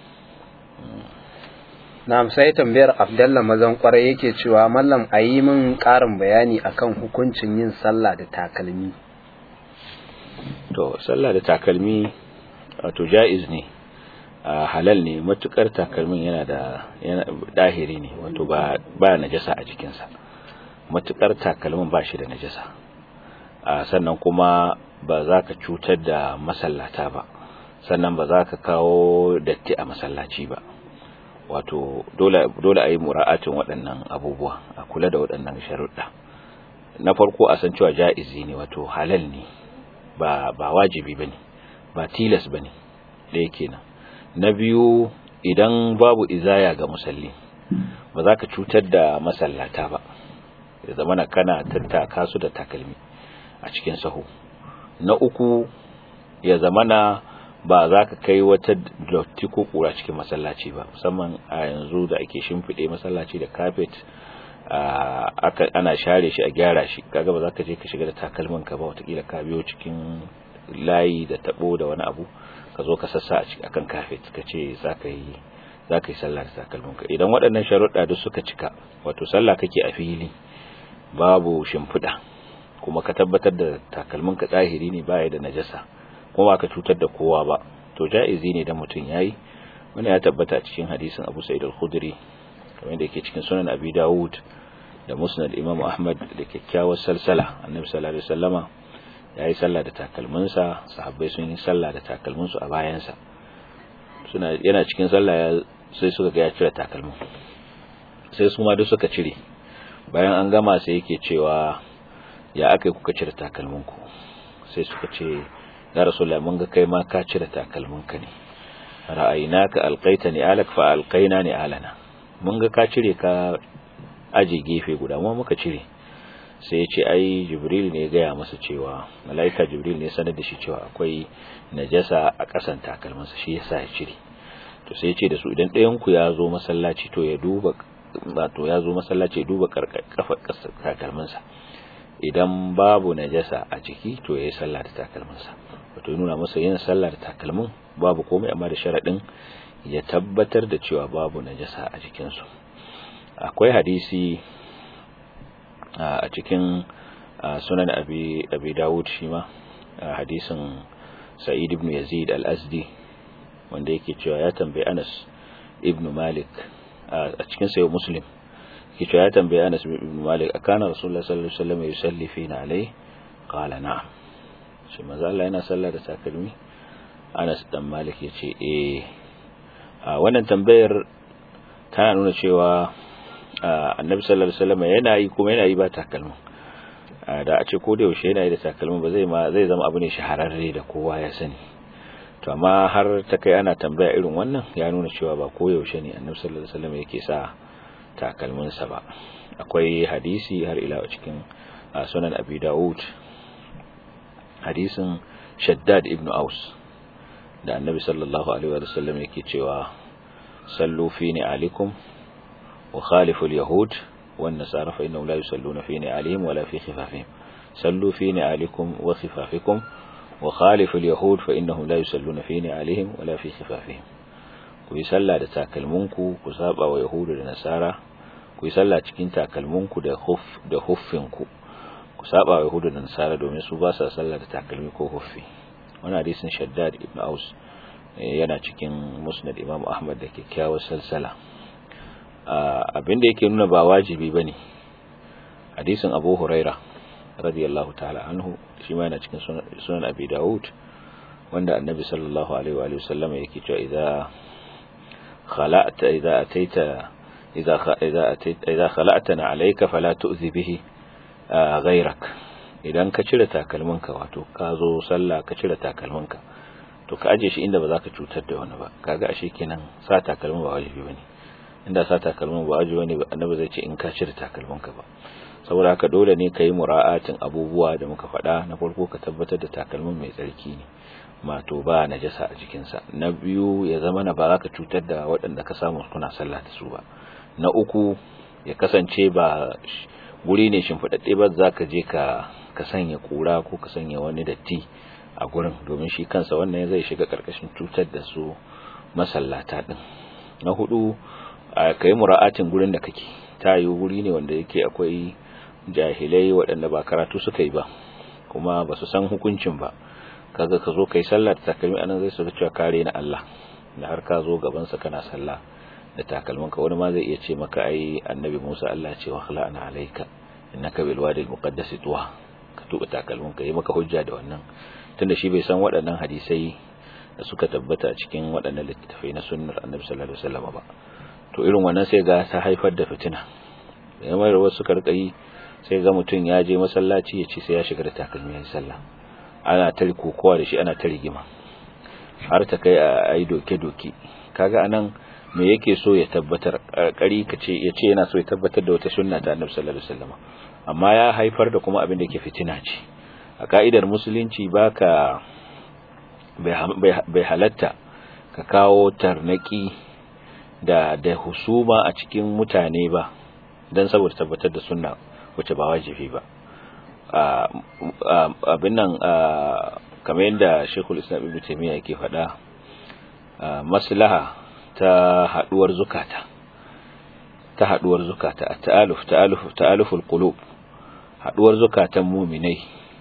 na'am sai tambayar abdalla mazan kwarai yake cewa mallam a yi min ƙarin bayani akan hukuncin yin sallah da takalmi to sallah da takalmi wato ja'iz ne halal ne matukar takalmin yana da yana dahiri ne wato ba ba najasa a jikinsa matukar takalmin ba shi da najasa sannan kuma ba za ka cutar da masallata ba sannan ba za ka kawo datti a masallaci ba wato dole dole a yi mura'atin waɗannan abubuwa a kula da waɗannan sharuɗa na farko a san cewa ja'izi ne wato halal ne ba ba wajibi bane ba tilas bane da yake nan na biyu idan babu izaya ga musalli ba za ka cutar da masallata ba ya zamana kana tattaka su da takalmi a cikin sahu na uku ya zamana ba za ka kai wata dotti ko kura cikin masallaci ba musamman a yanzu da ake shimfiɗe masallaci da kafet ana share shi a gyara shi kaga ba za ka je ka shiga da takalmin ka ba watakila ka biyo cikin layi da tabo da wani abu ka zo ka sassa a kan kafet ka ce za ka yi za ka yi sallah da takalmin ka idan waɗannan sharuɗa duk suka cika wato sallah kake a fili babu shimfiɗa kuma ka tabbatar da takalmin ka tsahiri ne baya da najasa kuma ba ka cutar da kowa ba to ja'izi ne da mutum yayi wani ya tabbata cikin hadisin Abu Sa'id al-Khudri kamar da yake cikin sunan Abi Dawud da Musnad Imam Ahmad da kyakkyawar salsala Annabi sallallahu alaihi wasallama yayi sallah da takalminsa sahabbai sun yi sallah da takalminsu a bayansa suna yana cikin sallah sai suka ga ya cire takalmin sai su ma duk suka cire bayan an gama sai yake cewa ya aka kuka cire takalminku sai suka ce ya rasulullah mun ga kai ma ka cire takalminka ne ra'aynaka alqaitani alak fa alqaina ni alana mun ga ka cire ka aje gefe guda mu muka cire sai ya ce ai jibril ne ya gaya masa cewa malaika jibril ne sanar da shi cewa akwai najasa a ƙasan takalminsa shi yasa ya cire to sai ya ce da su idan ɗayan ku ya zo masallaci to ya duba wato ya zo masallaci ya duba kafa takalminsa idan babu najasa a jiki to yayi sallah da takalminsa wato ya nuna masa yin sallah da takalmin babu komai amma da sharadin ya tabbatar da cewa babu najasa a jikinsu akwai hadisi a cikin sunan abi abi Dawud shi ma hadisin Sa'id ibn Yazid al-Azdi wanda yake cewa ya tambayi Anas ibn Malik a cikin sayo Muslim yake cewa ya tambayi Anas ibn Malik akana Rasulullah sallallahu alaihi wasallam yusalli fina alai qala na'am shi manzo Allah yana sallah da takalmi Anas dan Malik yace eh a wannan tambayar tana nuna cewa annabi sallallahu alaihi wasallam yana yi kuma yana yi ba takalmin da a ce ko da yaushe yana yi da takalmin ba zai ma zai zama abu ne shahararre da kowa ya sani to amma har ta kai ana tambaya irin wannan ya nuna cewa ba ko yaushe ne annabi sallallahu alaihi wasallam yake sa takalmin sa ba akwai hadisi har ila cikin sunan abi daud hadisin shaddad ibn aus da annabi sallallahu alaihi wasallam yake cewa sallu fi ni'alikum وخالف اليهود والنصارى فإنهم لا يصلون في نعالهم ولا في خفافهم صلوا في نعالكم وخفافكم وخالف اليهود فإنهم لا يصلون في نعالهم ولا في خفافهم ku yi sallah da takalminku ku saba wa yahudu da nasara ku yi sallah cikin takalminku da huf da huffinku ku saba wa yahudu da nasara domin su ba sa sallah da takalmi ko huffi wannan hadisin shaddad ibn aus yana cikin musnad imam ahmad da kyakkyawar salsala abinda yake nuna ba wajibi bane hadisin Abu Huraira radiyallahu ta'ala anhu shi ma yana cikin sunan Abi Dawud wanda Annabi sallallahu alaihi wa sallam yake cewa idza khala'ta idza ataita idza idza ataita idza khala'tana alayka fala tu'zi bihi ghayrak idan ka cire takalminka wato ka zo sallah ka cire takalminka to ka aje shi inda ba za ka cutar da wani ba kaga ashe kenan sa takalmin ba wajibi bane inda sa takalmin ba wajibi ne annabi zai ce in ka cire takalminka ba saboda haka dole ne kai mura'atin abubuwa da muka faɗa na farko ka tabbatar da takalmin mai tsarki ne mato ba najasa a jikinsa na biyu ya zama na ba za ka cutar da waɗanda ka samu kuna sallah da su ba na uku ya kasance ba guri ne shimfiɗaɗɗe ba za ka je ka ka sanya kura ko ka sanya wani datti a gurin domin shi kansa wannan zai shiga ƙarƙashin cutar da su masallata ɗin na hudu ka yi mura'atin gurin da kake ta yi wuri ne wanda yake akwai jahilai waɗanda ba karatu suka yi ba kuma ba su san hukuncin ba kaga ka zo ka yi sallah da takalmi anan zai suka cewa kare na Allah da har ka zo gabansa kana sallah da takalmin ka wani ma zai iya ce maka ai annabi Musa Allah ce wa khla'ana alayka innaka bil wadi al muqaddas tuwa ka tuba takalmin ka yi maka hujja da wannan tunda shi bai san waɗannan hadisai da suka tabbata cikin waɗannan littattafai na sunnar annabi sallallahu alaihi wasallam ba to irin wannan sai ga ta haifar da fitina da yamma wasu suka rika yi sai ga mutum ya je masallaci ya ce sai ya shiga da takalmi ya yi sallah ana ta kokowa da shi ana ta rigima har ta kai a yi doke-doke kaga anan me yake so ya tabbatar kari ka ce ya ce yana so ya tabbatar da wata sunna ta annabi sallallahu alaihi wasallam amma ya haifar da kuma abin da yake fitina ce a ka'idar musulunci baka bai halatta ka kawo tarnaki da da husuma a cikin mutane ba don saboda tabbatar da sunna wacce ba wajibi ba abin nan kamar yadda shekul islam ibn taimiyya yake faɗa maslaha ta haɗuwar zukata ta haɗuwar zukata a ta'aluf ta'aluf ta'aluful qulub haɗuwar zukatan muminai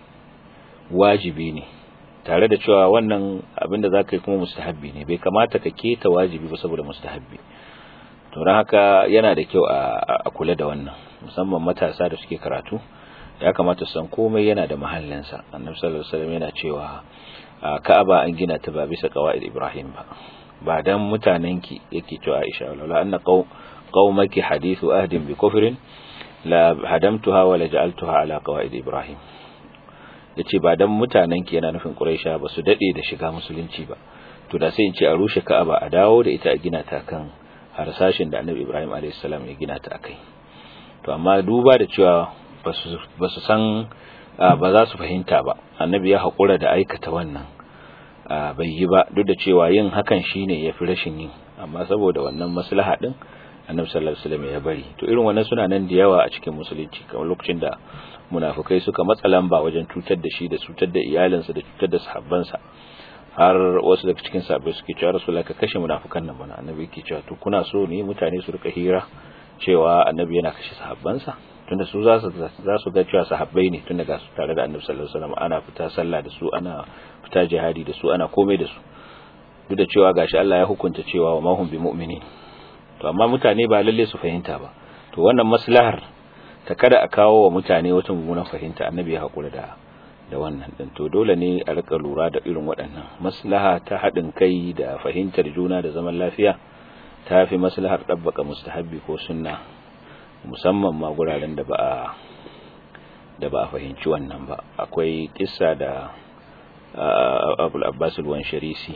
wajibi ne tare da cewa wannan abinda za ka yi kuma mustahabbi ne bai kamata ka keta wajibi ba saboda mustahabbi to don haka yana da kyau a kula da wannan musamman matasa da suke karatu ya kamata san komai yana da mahallinsa annabi sallallahu alaihi wasallam yana cewa ka'aba an gina ta ba bisa qawaid ibrahim ba ba dan mutanenki yake cewa aisha wala anna qaumaki hadithu ahdin bi kufrin la hadamtuha wa la ja'altuha ala qawaid ibrahim yace ba dan mutanenki yana nufin quraisha ba su dade da shiga musulunci ba to da sai in ce a rushe ka'aba a dawo da ita a gina ta kan harsashin da annabi ibrahim alayhi salam ya gina ta akai to amma duba da cewa ba su san ba za su fahimta ba annabi ya haƙura da aikata wannan bai yi ba duk da cewa yin hakan shine ya fi rashin yin amma saboda wannan maslaha din annabi sallallahu alaihi wasallam ya bari to irin wannan suna nan da yawa a cikin musulunci kamar lokacin da munafukai suka matsa lamba wajen cutar da shi da cutar da iyalinsa da cutar da sahabbansa har wasu daga cikin sahabbai suke cewa rasulullahi ka kashe munafukan nan bana annabi yake cewa to kuna so ne mutane su rika hira cewa annabi yana kashe sahabbansa tunda su za su za su ga cewa sahabbai ne tun daga su tare da annabi sallallahu alaihi wasallam ana fita sallah da su ana fita jihadi da su ana komai da su duk da cewa gashi Allah ya hukunta cewa wa mahum bi mu'minin to amma mutane ba lalle su fahimta ba to wannan maslahar ta kada a kawo wa mutane wata mummunan fahimta annabi ya hakura da da wannan din to dole ne a rika lura da irin waɗannan maslaha ta haɗin kai da fahimtar juna da zaman lafiya ta fi maslahar ɗabbaka mustahabbi ko sunna musamman ma guraren da ba a da ba a fahimci wannan ba akwai kissa da abul abbas al-wansharisi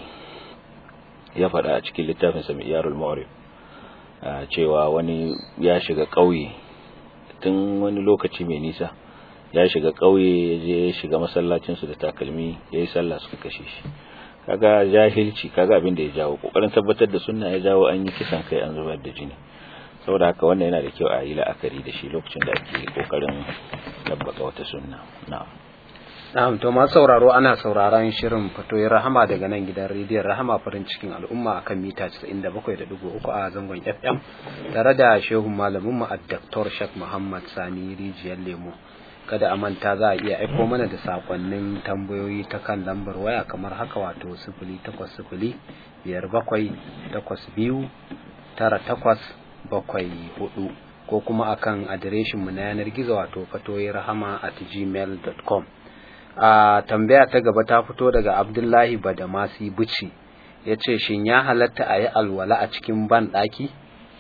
ya faɗa a cikin littafin samiyarul ma'rif cewa wani ya shiga ƙauye tun wani lokaci mai nisa ya shiga ƙauye ya je ya shiga masallacinsu da takalmi ya yi sallah suka kashe shi kaga jahilci kaga abin da ya jawo kokarin tabbatar da sunna ya jawo an yi kisan kai an zubar da jini saboda haka wannan yana da kyau a yi la'akari da shi lokacin da ake kokarin tabbaka wata sunna na'am na'am to ma sauraro ana sauraron shirin fatoyin rahama daga nan gidan rediyon rahama farin cikin al'umma akan mita 97.3 a zangon FM tare da shehun malamin mu Dr. Sheikh Muhammad Sani Rijiyar Lemo kada a manta za a iya aiko mana da sakonnin tambayoyi ta kan lambar waya kamar haka wato 0800 biyar bakwai takwas biyu tara takwas bakwai hudu ko kuma akan adireshin mu na yanar gizo wato fatoyi rahama at gmail.com a tambaya ta gaba ta fito daga abdullahi badamasi buci ya ce shin ya halatta a yi alwala a cikin ban ɗaki?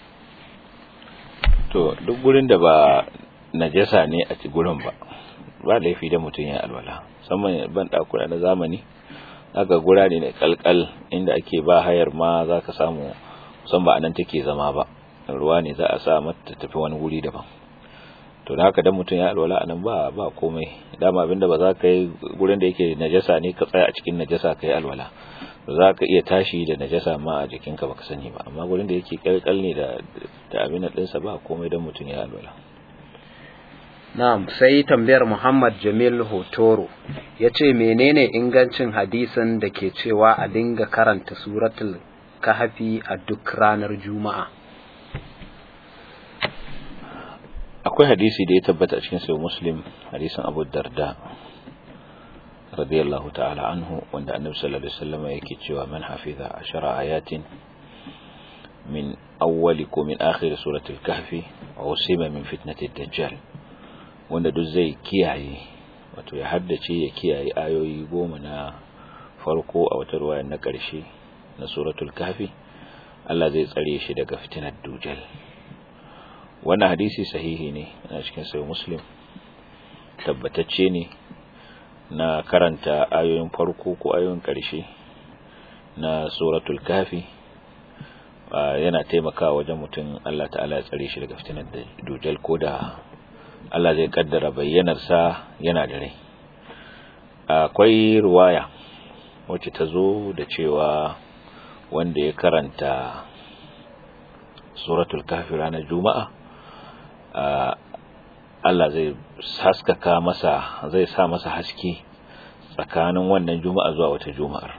to duk gurin da ba najasa ne a ci gurin ba ba laifi da mutum ya alwala musamman ban ɗakuna na zamani aka gura ne na kalkal inda ake ba hayar ma za ka samu musamman a nan take zama ba ruwa ne za a sa mata tafi wani wuri daban to da haka dan mutum ya alwala anan ba ba komai dama abinda ba za ka yi gurin da yake najasa ne ka tsaya a cikin najasa ka yi alwala ba za ka iya tashi da najasa ma a jikinka baka sani ba amma gurin da yake kalkal ne da da abin da dinsa ba komai dan mutum ya alwala Na'am sai tambayar Muhammad Jamil Hotoro ya ce menene ingancin hadisin da ke cewa a dinga karanta suratul kahfi a duk ranar juma'a akwai hadisi da ya tabbata a cikin sayo muslim hadisin abu darda radiyallahu ta'ala anhu wanda annabi sallallahu alaihi wasallam yake cewa man hafiza ashara ayatin min awwali ko min akhir surati al-kahfi wa usima min fitnati ad-dajjal wanda duk zai kiyaye wato ya haddace ya kiyaye ayoyi goma na farko a wata ruwaya na ƙarshe na suratul kahfi Allah zai tsare shi daga fitinar dujal wannan hadisi sahihi ne a cikin sai muslim tabbatacce ne na karanta ayoyin farko ko ayoyin ƙarshe na suratul kafi yana taimakawa wajen mutum Allah ta'ala ya tsare shi daga fitinar da dujal ko da Allah zai kaddara bayyanarsa yana da rai akwai ruwaya wacce ta zo da cewa wanda ya karanta suratul kafi ranar juma'a Allah zai haskaka masa zai sa masa haske tsakanin wannan juma'a zuwa wata juma'ar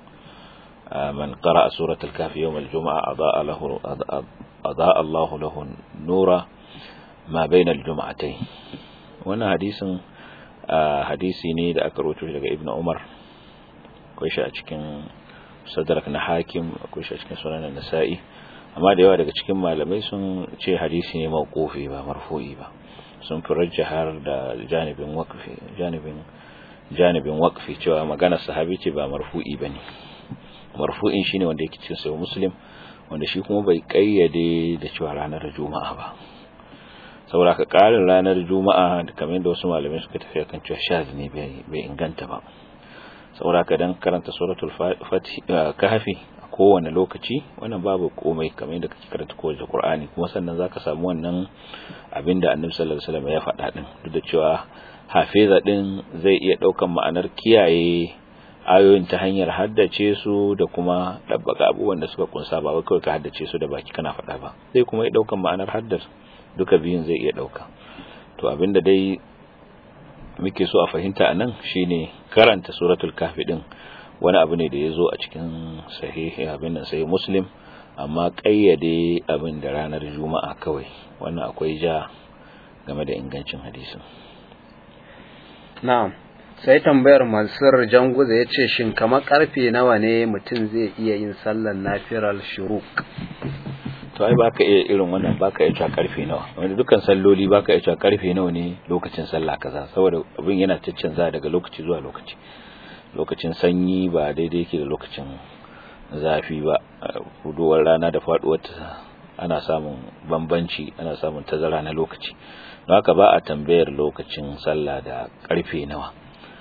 man qara'a suratul kafi yawm al-jum'a adaa lahu adaa Allahu lahu nura ma bayna al-jum'atayn wannan hadisin hadisi ne da aka rawaito daga Ibn Umar akwai shi a cikin sadrak na hakim akwai shi a cikin sunan nasa'i amma da yawa daga cikin malamai sun ce hadisi ne mawqufi ba marfu'i ba sun fi rajjahar da janibin waqfi janibin janibin waqfi cewa magana sahabi ce ba marfu'i bane marfu'in shine wanda yake cikin sahih muslim wanda shi kuma bai kayyade da cewa ranar juma'a ba saboda ka karin ranar juma'a kamar yadda wasu malamai suka tafi kan cewa shaz ne bai inganta ba saboda ka dan karanta suratul kahfi a kowane lokaci wannan babu komai kamar yadda kake karanta kowace qur'ani kuma sannan zaka samu wannan abinda annabi sallallahu alaihi wasallam ya faɗa din duk da cewa hafiza din zai iya daukan ma'anar kiyaye ayoyin ta hanyar haddace su da kuma dabbaka abubuwan da suka kunsa ba wai kawai ka haddace su da baki kana faɗa ba zai kuma iya daukan ma'anar haddar duka biyun zai iya dauka to abinda dai muke so a fahimta anan shine karanta suratul kahfi din wani abu ne da ya zo a cikin sahihi abin nan sai muslim amma kayyade abin da ranar juma'a kawai wannan akwai ja game da ingancin hadisin na'am sai tambayar mansur janguza ya ce shin kamar karfe nawa ne mutum zai iya yin sallar nafiral shuruk to ai baka iya irin wannan baka iya karfe nawa wanda dukkan salloli baka iya karfe nawa ne lokacin sallah kaza saboda abin yana caccanza daga lokaci zuwa lokaci lokacin sanyi ba daidai yake da lokacin zafi ba huduwar rana da faduwar ana samun bambanci ana samun tazara na lokaci don haka ba a tambayar lokacin sallah da karfe nawa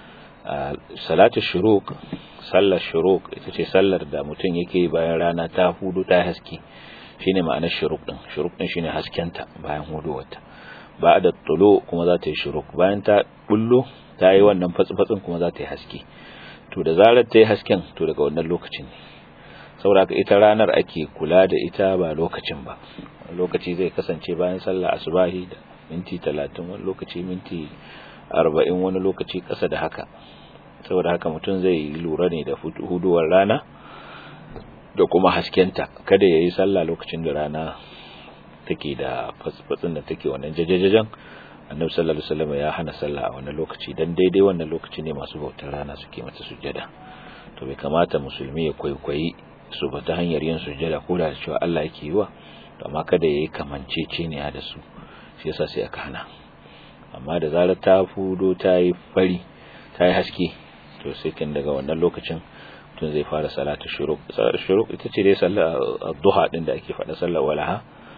salatu shuruk sallar shuruk ita ce sallar da mutum yake bayan rana ta hudu ta haske shine ma'anar shuruk din shuruk din shine haskenta bayan huduwarta ba da tulo kuma za ta yi shuruk bayan ta bullo ta yi wannan fatsi-fatsin kuma za ta yi haske to da zarar ta yi hasken to daga wannan lokacin ne saboda ita ranar ake kula da ita ba lokacin ba lokaci zai kasance bayan sallah asubahi da minti talatin wani lokaci minti arba'in wani lokaci ƙasa da haka saboda haka mutum zai lura ne da huduwar rana da kuma haskenta kada ya yi sallah lokacin da rana take da fatsin da take wannan jajajajen annabi sallallahu alaihi wasallam ya hana sallah a wannan lokaci dan daidai wannan lokaci ne masu bautar rana suke mata sujjada to bai kamata musulmi ya kwaikwayi su ba ta hanyar yin sujjada ko da cewa Allah yake yi wa to amma kada yayi kamanceceniya da su shi yasa sai aka hana amma da zarar ta fudo ta yi fari ta yi haske to sai kin daga wannan lokacin mutum zai fara salatu shuruk salatu shuruk ita ce dai sallar duha din da ake faɗa sallar walaha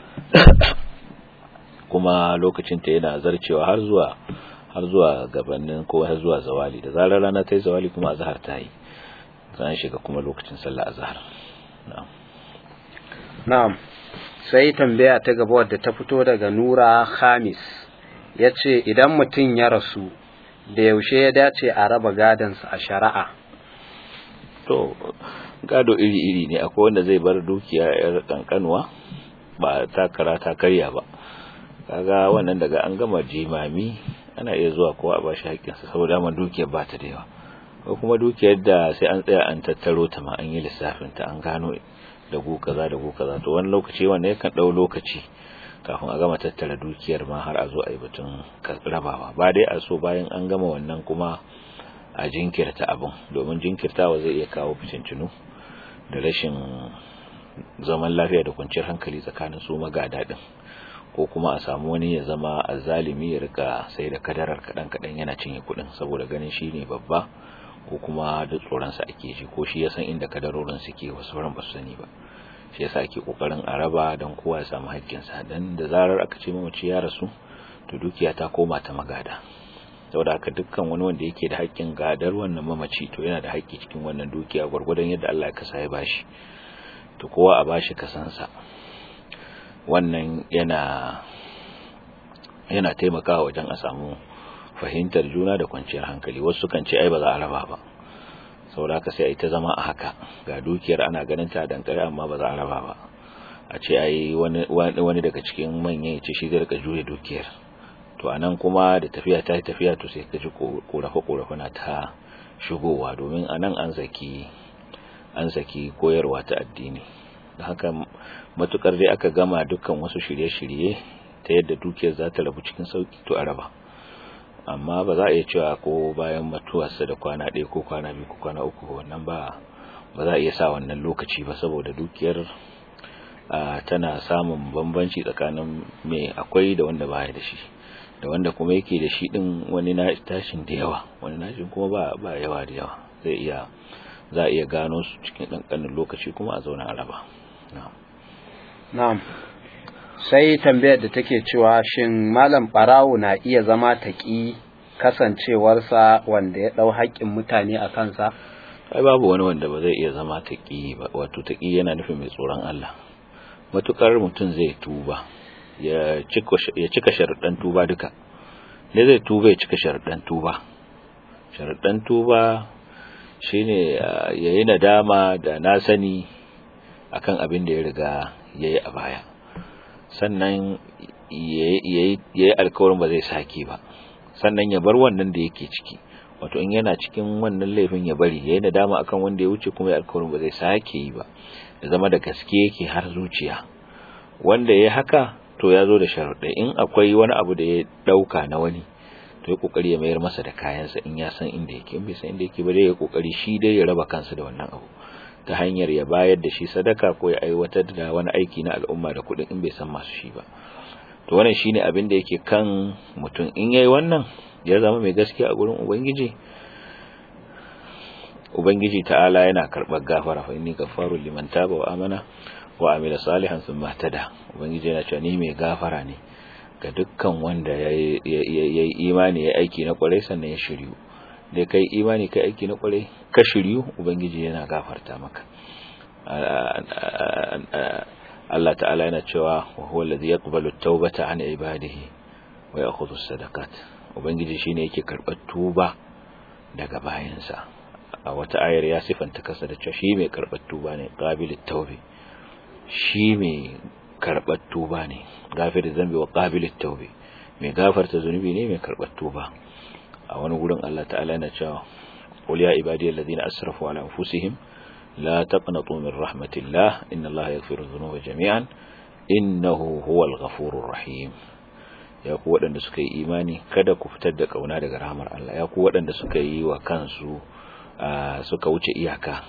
kuma lokacin ta yana zarcewa har zuwa har zuwa gabanin ko har zuwa zawali da zarar rana ta yi zawali kuma azhar ta yi zan shiga kuma lokacin sallar azhar na'am na'am sai tambaya ta gaba wadda ta fito daga Nura Khamis yace idan mutum ya rasu da yaushe ya dace a raba gadansa a shari'a to gado iri-iri ne akwai wanda zai bar dukiya yar kankanuwa ba takara ta karya ba kaga wannan daga an gama jimami ana iya zuwa kowa a bashi haƙƙinsa saboda man dukiyar ba ta da yawa ko kuma dukiyar da sai an tsaya an tattaro ta ma an yi lissafin ta an gano da gu kaza da gu kaza to wani lokaci wanda yakan dau lokaci kafin a gama tattara dukiyar ma har a zo a yi batun rabawa ba dai a so bayan an gama wannan kuma a jinkirta abin domin jinkirtawa zai iya kawo fitincinu da rashin zaman lafiya da kwanciyar hankali tsakanin su magada din ko kuma a samu wani ya zama azzalimi ya rika sai da kadarar kadan kadan yana cinye kudin saboda ganin shi ne babba ko kuma da tsoronsa ake ji ko shi ya san inda kadarorin suke wasu ran ba su sani ba shi yasa ake kokarin a raba don kowa ya samu haƙƙinsa dan da zarar aka ce mamaci ya rasu to dukiya ta koma ta magada saboda haka dukkan wani wanda yake da haƙƙin gadar wannan mamaci to yana da haƙƙi cikin wannan dukiya gwargwadon yadda Allah ya kasa ya bashi to kowa a bashi kasansa wannan yana yana taimakawa wajen a samu fahimtar juna da kwanciyar hankali wasu kan ce ai ba za a raba ba saboda haka sai a yi ta zama a haka ga dukiyar ana ganin ta dankare amma ba za a raba ba a ce ai wani wani daga cikin manyan ya ce shi zai rika juya dukiyar to anan kuma da tafiya ta yi tafiya to sai ka ji korafe korafe na ta shigowa domin anan an saki an saki koyarwa ta addini da haka matukar dai aka gama dukkan wasu shirye-shirye ta yadda dukiyar za ta rabu cikin sauki to a raba amma ba za a iya cewa ko bayan mutuwarsa da kwana ɗaya ko kwana biyu ko kwana uku wannan ba ba za a iya sa wannan lokaci ba saboda dukiyar tana samun bambanci tsakanin mai akwai da wanda baya da shi da wanda kuma yake da shi din wani na tashin da yawa wani nashin kuma ba ba yawa da yawa zai iya za a iya gano su cikin ɗanƙanin lokaci kuma a zauna a raba na'am sai tambayar da take cewa shin malam barawo na iya zama taƙi kasancewarsa wanda ya ɗau haƙƙin mutane a kansa ai babu wani wanda ba zai iya zama taƙi ba wato taƙi yana nufin mai tsoron Allah matukar mutum zai tuba ya cika sharuɗan tuba duka ne zai tuba ya cika sharuɗan tuba sharuɗan tuba shine yayi nadama da na sani akan abin da ya riga yayi a baya sannan yayi alkawarin ba zai sake ba sannan ya bar wannan da yake ciki wato in yana cikin wannan laifin ya bari yayi nadama akan wanda ya wuce kuma ya alkawarin ba zai sake yi ba ya zama da gaske yake har zuciya wanda ya haka to ya zo da sharuɗa in akwai wani abu da ya ɗauka na wani to ya kokari ya mayar masa da kayansa in ya san inda yake in bai san inda yake ba dai ya kokari shi dai ya raba kansa da wannan abu ta hanyar ya bayar da shi sadaka ko ya aiwatar da wani aiki na al'umma da kuɗin in bai san masu shi ba to wannan shine abin da yake kan mutum in yayi wannan ya zama mai gaskiya a gurin ubangiji ubangiji ta'ala yana karɓar gafara fa inni gaffaru liman taba wa amana wa amila salihan thumma tada ubangiji yana cewa ni mai gafara ne ga dukkan wanda yayi imani yayi aiki na kwarai sannan ya shiryu da kai imani kai aiki na kwarai ka shiryu ubangiji yana gafarta maka Allah ta'ala yana cewa wa huwa alladhi yaqbalu at-taubata 'an ibadihi wa ya'khudhu as-sadaqat ubangiji shine yake karɓar tuba daga bayansa a wata ayar ya sifanta kasa da cewa shi mai karɓar tuba ne qabilit tawbi shi mai karɓar tuba ne gafir zambi wa qabilit tawbi mai gafarta zunubi ne mai karɓar tuba a wani gurin Allah ta'ala yana cewa qul ya ibadiyal ladina asrafu ala anfusihim la taqnatu min rahmatillah inna Allah yaghfiru dhunuba jami'an innahu huwal ghafurur rahim ya ku waɗanda suka yi imani kada ku fitar da kauna daga rahmar Allah ya ku waɗanda suka yi wa kansu suka wuce iyaka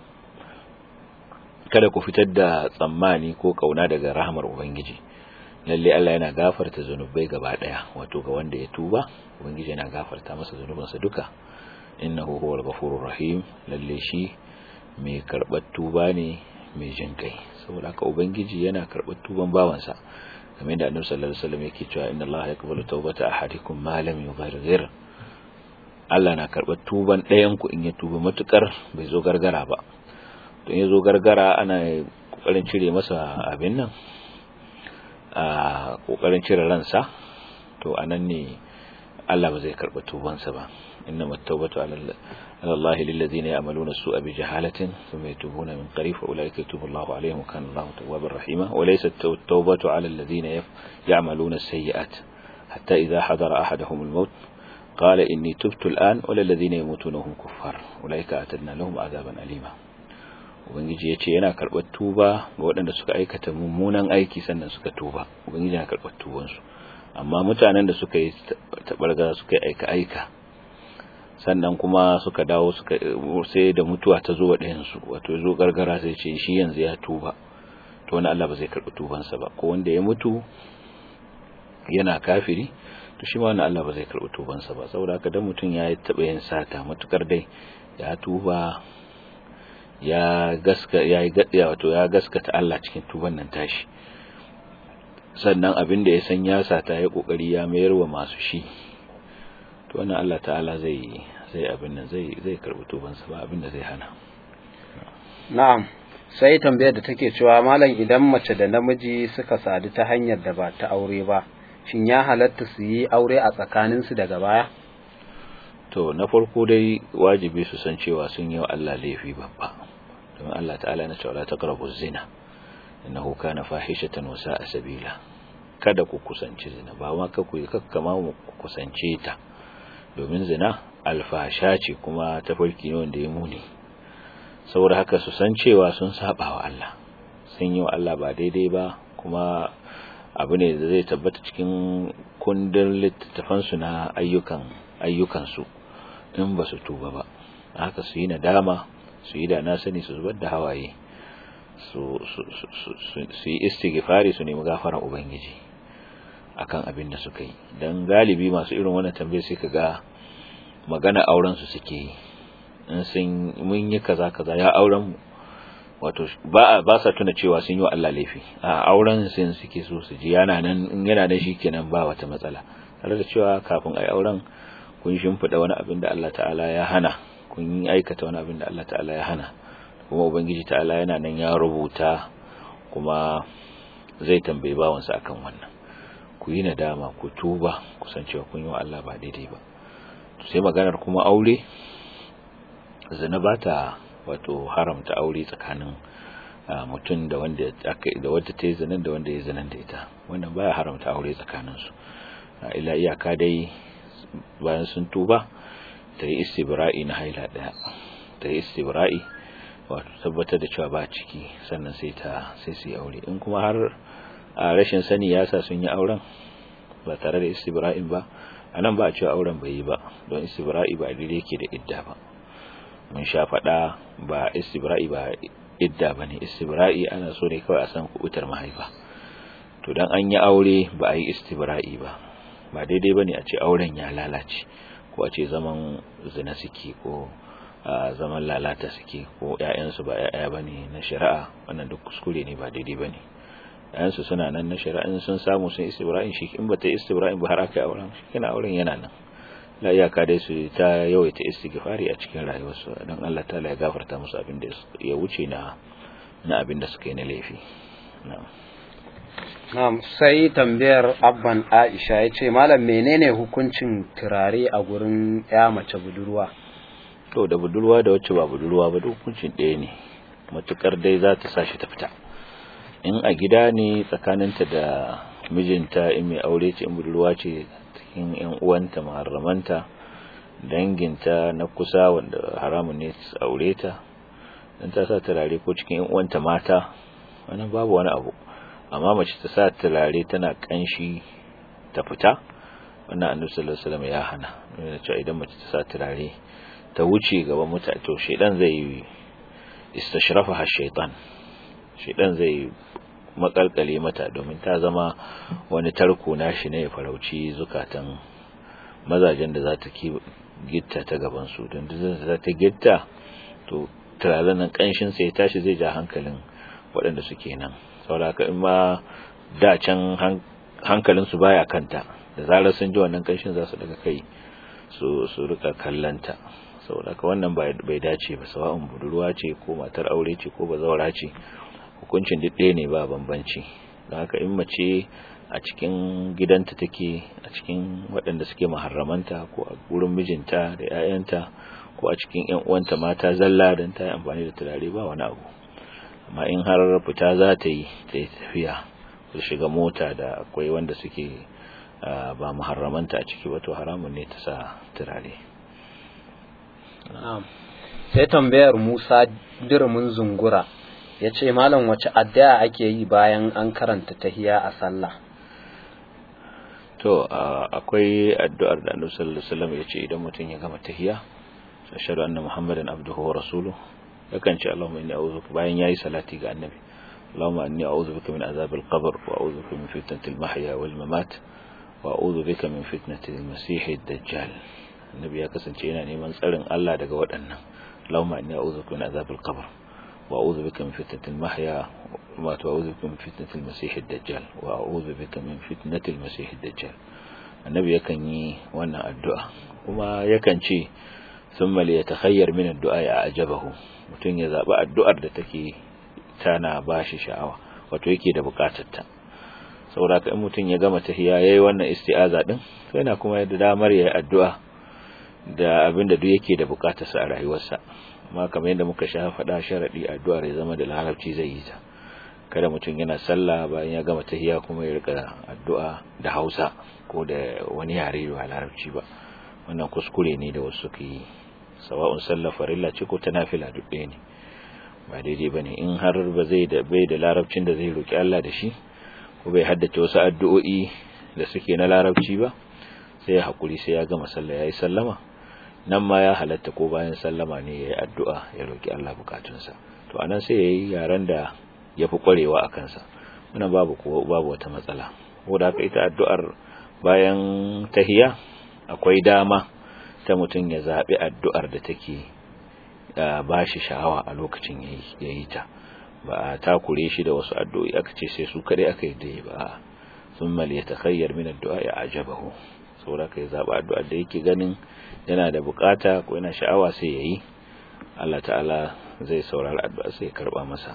kada ku fitar da tsammani ko kauna daga rahmar ubangiji lalle Allah yana gafarta zanubai gaba daya wato ga wanda ya tuba ubangiji yana gafarta masa zanubansa duka innahu huwal ghafurur rahim lalle shi mai karbar tuba ne mai jin kai saboda haka ubangiji yana karbar tuban bawansa kamar da annabi sallallahu alaihi wasallam yake cewa inna Allah yaqbalu tawbata ahadikum ma lam yughargir Allah na karbar tuban ɗayan ku in ya tuba matukar bai zo gargara ba don ya zo gargara ana kokarin cire masa abin nan a kokarin cire ransa to anan ne Allah ba zai karba tubansa ba innama at-tawbatu ala Allah lil ladina ya'maluna as-su'a bi jahalatin thumma yatubuna min qarib fa ulaika yatubu Allahu alaihim wa kana Allahu tawwabar rahima wa laysa at-tawbatu ala alladhina ya'maluna as-sayyi'at hatta idha hadara ahaduhum al-maut qala inni tubtu al-an wa lil ladina yamutuna hum kuffar ulaika atadna lahum adhaban alima ubangiji ya ce yana karɓar tuba ga waɗanda suka aikata mummunan aiki sannan suka tuba ubangiji yana karɓar tubansu amma mutanen da suka yi taɓarga suka yi aika-aika sannan kuma suka dawo suka sai da mutuwa ta zo wa ɗayansu wato zo gargara sai ce shi yanzu ya tuba to wani Allah ba zai karɓi tubansa ba ko wanda ya mutu yana kafiri to shi ma wani Allah ba zai karɓi tubansa ba saboda haka dan mutum ya taɓa yin sata matukar dai ya tuba ya gaska ya yi wato ya gaskata Allah cikin tuban nan tashi sannan abin da ya san ya sata ya kokari ya mayar wa masu shi to wannan Allah ta'ala zai zai abin nan zai zai karbi tuban sa ba abin da zai hana na'am sai tambayar da take cewa malam idan mace da namiji suka sadu ta hanyar da ba ta aure ba shin ya halatta su yi aure a tsakaninsu daga baya to na farko dai wajibi su san cewa sun yi wa Allah laifi babba don Allah ta'ala na cewa la taqrabu zina innahu kana fahishatan wa sa'a sabila kada ku kusanci zina ba ma ka ku kakkama ku kusance ta domin zina alfasha ce kuma tafarki ne wanda ya muni saboda haka su san cewa sun saba wa Allah sun yi wa Allah ba daidai ba kuma abu ne da zai tabbata cikin kundin littattafansu na ayyukan ayyukansu in ba su tuba ba haka su yi nadama su yi da na sani su zubar da hawaye su yi istighfari su nemi gafaran ubangiji akan abin da suka yi don galibi masu irin wannan tambayar sai ka ga magana auren su suke yi in sun mun yi kaza kaza ya auren mu wato ba ba sa tuna cewa sun yi wa Allah laifi a auren sun suke so su ji yana nan in yana nan shikenan ba wata matsala tare da cewa kafin ai auren kun shimfida wani abin da Allah ta'ala ya hana kun yi aikata wani abin da Allah ta'ala ya hana kuma ubangiji ta'ala yana nan ya rubuta kuma zai tambaye bawansa akan wannan ku yi nadama ku tuba ku san cewa kun yi wa Allah ba daidai ba sai maganar kuma aure zina ba ta wato haramta aure tsakanin mutum da wanda da wadda ta yi zinan da wanda ya zinan da ita wannan baya haramta aure tsakanin su ila iyaka dai bayan sun tuba ta yi istibra'i na haila daya ta yi istibra'i wato tabbatar da cewa ba ciki sannan sai ta sai su yi aure in kuma har a rashin sani ya sa sun yi auren ba tare da istibra'in ba a nan ba a cewa auren bai yi ba don istibra'i ba a dire yake da idda ba mun sha faɗa ba istibra'i ba idda ba ne istibra'i ana so ne kawai a san kubutar mahaifa to dan an yi aure ba a yi istibra'i ba ba daidai ba ne a ce auren ya lalace ko a ce zaman zina suke ko a zaman lalata suke ko ‘ya'yansu ba ‘ya'ya ba ne na shari'a wannan duk kuskure ne ba daidai ba ne ‘ya'yansu suna nan na shari'a in sun samu sun istibra'in shi in ba ta istibra'in ba har aka yi auren shi kina auren yana nan la iyaka dai su ta yawaita istighfari a cikin rayuwarsu don Allah ta ya gafarta musu abin da ya wuce na na abin da suka yi na laifi na'am na'am sai tambayar abban Aisha ya ce malam menene hukuncin turare a gurin ya mace budurwa to da budurwa da wacce ba budurwa ba duk hukuncin ɗaya ne matukar dai za ta sashi ta fita in a gida ne tsakaninta da mijinta in mai aure ce in budurwa ce cikin yan uwanta maharramanta danginta na kusa wanda haramun ne su aure ta dan ta sa turare ko cikin yan uwanta mata wannan babu wani abu amma mace ta sa turare tana kanshi ta fita wannan annabi sallallahu alaihi wasallam ya hana yana cewa idan mace ta sa turare ta wuce gaban mutane to shedan zai istashrafa ha shaytan shedan zai makalkale mata domin ta zama wani tarko nashi ne ya farauci zukatan mazajen da za ta gitta ta gaban su don da za ta gitta to turaren nan kanshin sai tashi zai ja hankalin waɗanda suke nan saboda in ma da can hankalin su baya kanta da zarar sun ji wannan kanshin za su daga kai su su rika kallanta saboda ka wannan bai dace ba sawa'un budurwa ce ko matar aure ce ko bazawara ce hukuncin duk ɗaya ne ba bambanci don haka in mace a cikin gidanta take a cikin waɗanda suke maharramanta ko a wurin mijinta da 'ya'yanta ko a cikin 'yan uwanta mata zalla don ta yi amfani da turare ba wani abu amma in har fita za ta yi ta yi tafiya su shiga mota da akwai wanda suke ba muharramanta a ciki wato haramun ne ta sa turare sai tambayar musa dirmin zungura ya ce malam wace addu'a ake yi bayan an karanta tahiya a sallah to akwai addu'ar da annabi sallallahu alaihi wasallam ya ce idan mutum ya gama tahiya ashhadu anna muhammadan abduhu wa rasuluhu yakan ce allahumma inni a'udhu bayan yayi salati ga annabi allahumma inni a'udhu bika min azabil qabr wa a'udhu bika min fitnatil mahya wal mamat wa a'udhu bika min fitnatil masih ad-dajjal annabi ya kasance yana neman tsarin Allah daga waɗannan allahumma inni a'udhu bika min azabil qabr wa a'udhu bika min fitnatil mahya wa a'udhu bika min fitnatil masih ad-dajjal wa a'udhu bika min fitnatil masih ad-dajjal annabi yakan yi wannan addu'a kuma yakan ce thumma li yatakhayyar min ad-du'a ya ajabahu mutun ya zaba addu'ar da take tana bashi sha'awa wato yake da bukatar ta saboda in mutum ya gama tahiya yayi wannan isti'aza din to yana kuma da damar yayi addu'a da abin da duk yake da bukatarsa a rayuwarsa amma kamar yadda muka sha faɗa sharadi addu'ar ya zama da larabci zai yi ta kada mutum yana sallah bayan ya gama tahiya kuma ya rika addu'a da Hausa ko da wani yare ba larabci ba wannan kuskure ne da wasu ke yi sawa'un sallar farilla ce ko ta nafila duk ɗaya ne ba daidai bane in har ba zai da bai da larabcin da zai roki Allah da shi ko bai haddace wasu addu'o'i da suke na larabci ba sai ya hakuri sai ya gama sallah yayi sallama nan ma ya halatta ko bayan sallama ne yayi addu'a ya roki Allah bukatunsa to anan sai yayi yaran da yafi kwarewa a kansa wannan babu ko babu wata matsala ko da haka ita addu'ar bayan tahiya akwai dama ta mutum ya zabi addu'ar da take ba shi sha'awa a lokacin yayi ta ba a takure shi da wasu addu'o'i aka ce sai su kadai aka yi dai ba thumma liyatakhayyar min addu'a ya ajabahu saboda kai zaba addu'a da yake ganin yana da bukata ko yana sha'awa sai yayi Allah ta'ala zai saurari addu'a sai ya karba masa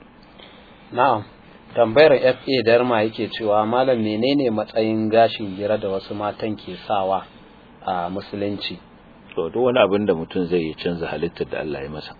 na'am tambayar FA Darma yake cewa malam menene matsayin gashin gira da wasu matan ke sawa a musulunci to duk wani abin da mutum zai yi canza halittar da Allah ya masa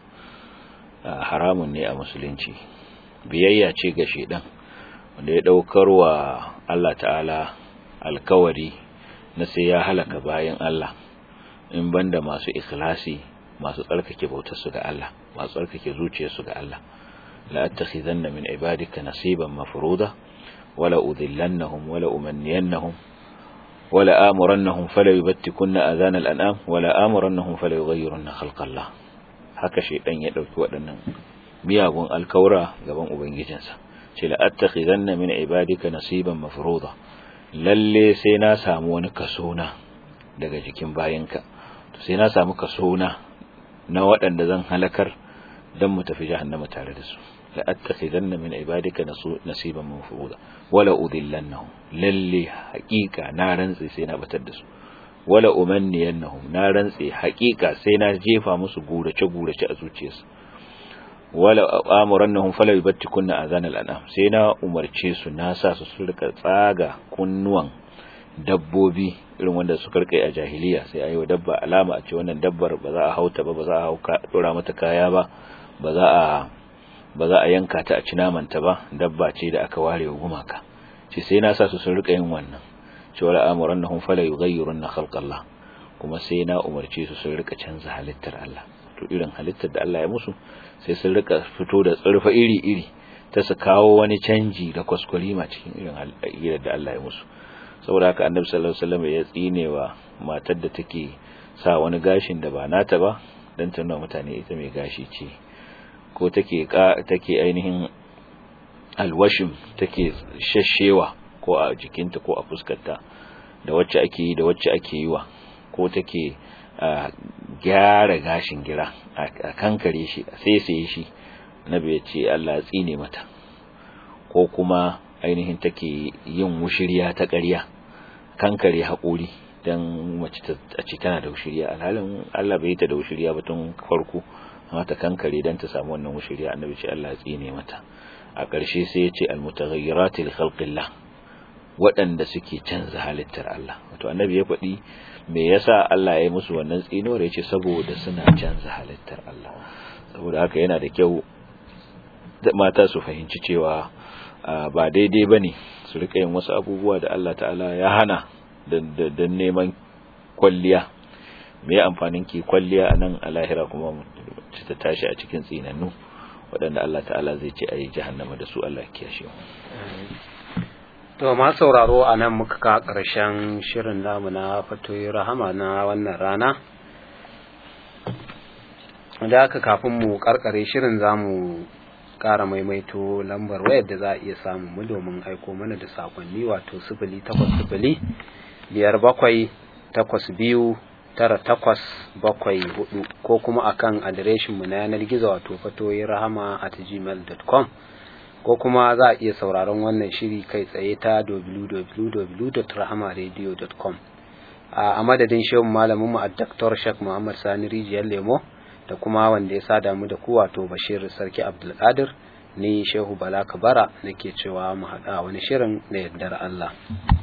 haramun ne a musulunci biyayya ce ga shedan wanda ya daukar wa Allah ta'ala alkawari na sai ya halaka bayan Allah in banda masu ikhlasi masu tsarkake bautar su ga Allah masu tsarkake zuciyar su ga Allah la attakhidanna min ibadika nasiban mafruda wala udhillannahum wala umanniyannahum wala amurannahum fala yubattikunna adhan al-an'am wala amurannahum fala yughayyirunna khalqa Allah haka shaidan ya dauki waɗannan miyagun alkaura gaban ubangijinsa ce la attakhidanna min ibadika nasiban mafruḍa lalle sai na samu wani kaso na daga jikin bayinka to sai na samu kaso na na waɗanda zan halakar dan mu tafi jahannama tare da su la attakhidanna min ibadika nasiban mafruḍa wala udillannahum lalle haƙiƙa na rantsi sai na batar da su wala umanniyannahum na rantse haƙiƙa sai na jefa musu gurace gurace a zuciyarsu wala amurannahum fala yubattikunna azanal anam sai na umarce su na sa su su rika tsaga kunnuwan dabbobi irin wanda su karkai a jahiliya sai ayi wa dabba alama a ce wannan dabbar ba za a hauta ba ba za a hauka dora mata kaya ba ba za a ba za a yanka ta a ci namanta ba dabba ce da aka ware wa gumaka ce sai na sa su su rika yin wannan cewa amurannahum fala yughayyirunna khalqallah kuma sai na umarce su sun rika canza halittar Allah to irin halittar da Allah ya musu sai sun rika fito da tsarfa iri iri ta su kawo wani canji da kwaskwarima cikin irin halittar da Allah ya musu saboda haka annabi sallallahu alaihi wasallam ya tsinewa matar da take sa wani gashin da ba nata ba dan ta nuna mutane ita mai gashi ce ko take take ainihin alwashim take shashewa ko a jikinta ko a fuskarta da wacce ake yi da wacce ake yi wa ko take gyara gashin gira a kankare shi a saisaye shi nabi ya ce Allah ya tsine mata ko kuma ainihin take yin wushiriya ta ƙarya kankare haƙuri don mace a ce tana da wushiriya alhalin Allah bai ta da wushiriya ba tun farko amma ta kankare don ta samu wannan wushiriya annabi ce Allah ya tsine mata a ƙarshe sai ya ce almutaghayyirati li khalqillah waɗanda suke canza halittar Allah wato annabi ya faɗi me yasa Allah ya yi musu wannan tsinuwar ya ce saboda suna canza halittar Allah saboda haka yana da kyau mata su fahimci cewa ba daidai ba ne su rika yin wasu abubuwa da Allah ta'ala ya hana don neman kwalliya me amfanin ki kwalliya a nan a lahira kuma ta tashi a cikin tsinannu waɗanda Allah ta'ala zai ce a yi jahannama da su Allah kiyashe To ma sauraro a nan muka ka ƙarshen shirin namu na fatoyi rahama na wannan rana. Da haka kafin mu karkare shirin za mu ƙara maimaito lambar wayar da za a iya samun mu domin aiko mana da sakonni wato sifili takwas sifili biyar bakwai takwas biyu tara takwas bakwai hudu ko kuma akan adireshinmu na yanar gizo wato fatoyi rahama at gmail.com ko kuma za a iya sauraron wannan shiri kai tsaye ta www.rahamaradio.com a madadin shehun malamin mu a Dr. Sheikh Muhammad Sani Rijiyar Lemo da kuma wanda ya sada mu da ku wato Bashir Sarki Abdulkadir ni shehu bala kabara nake cewa mu haɗa wani shirin da yardar Allah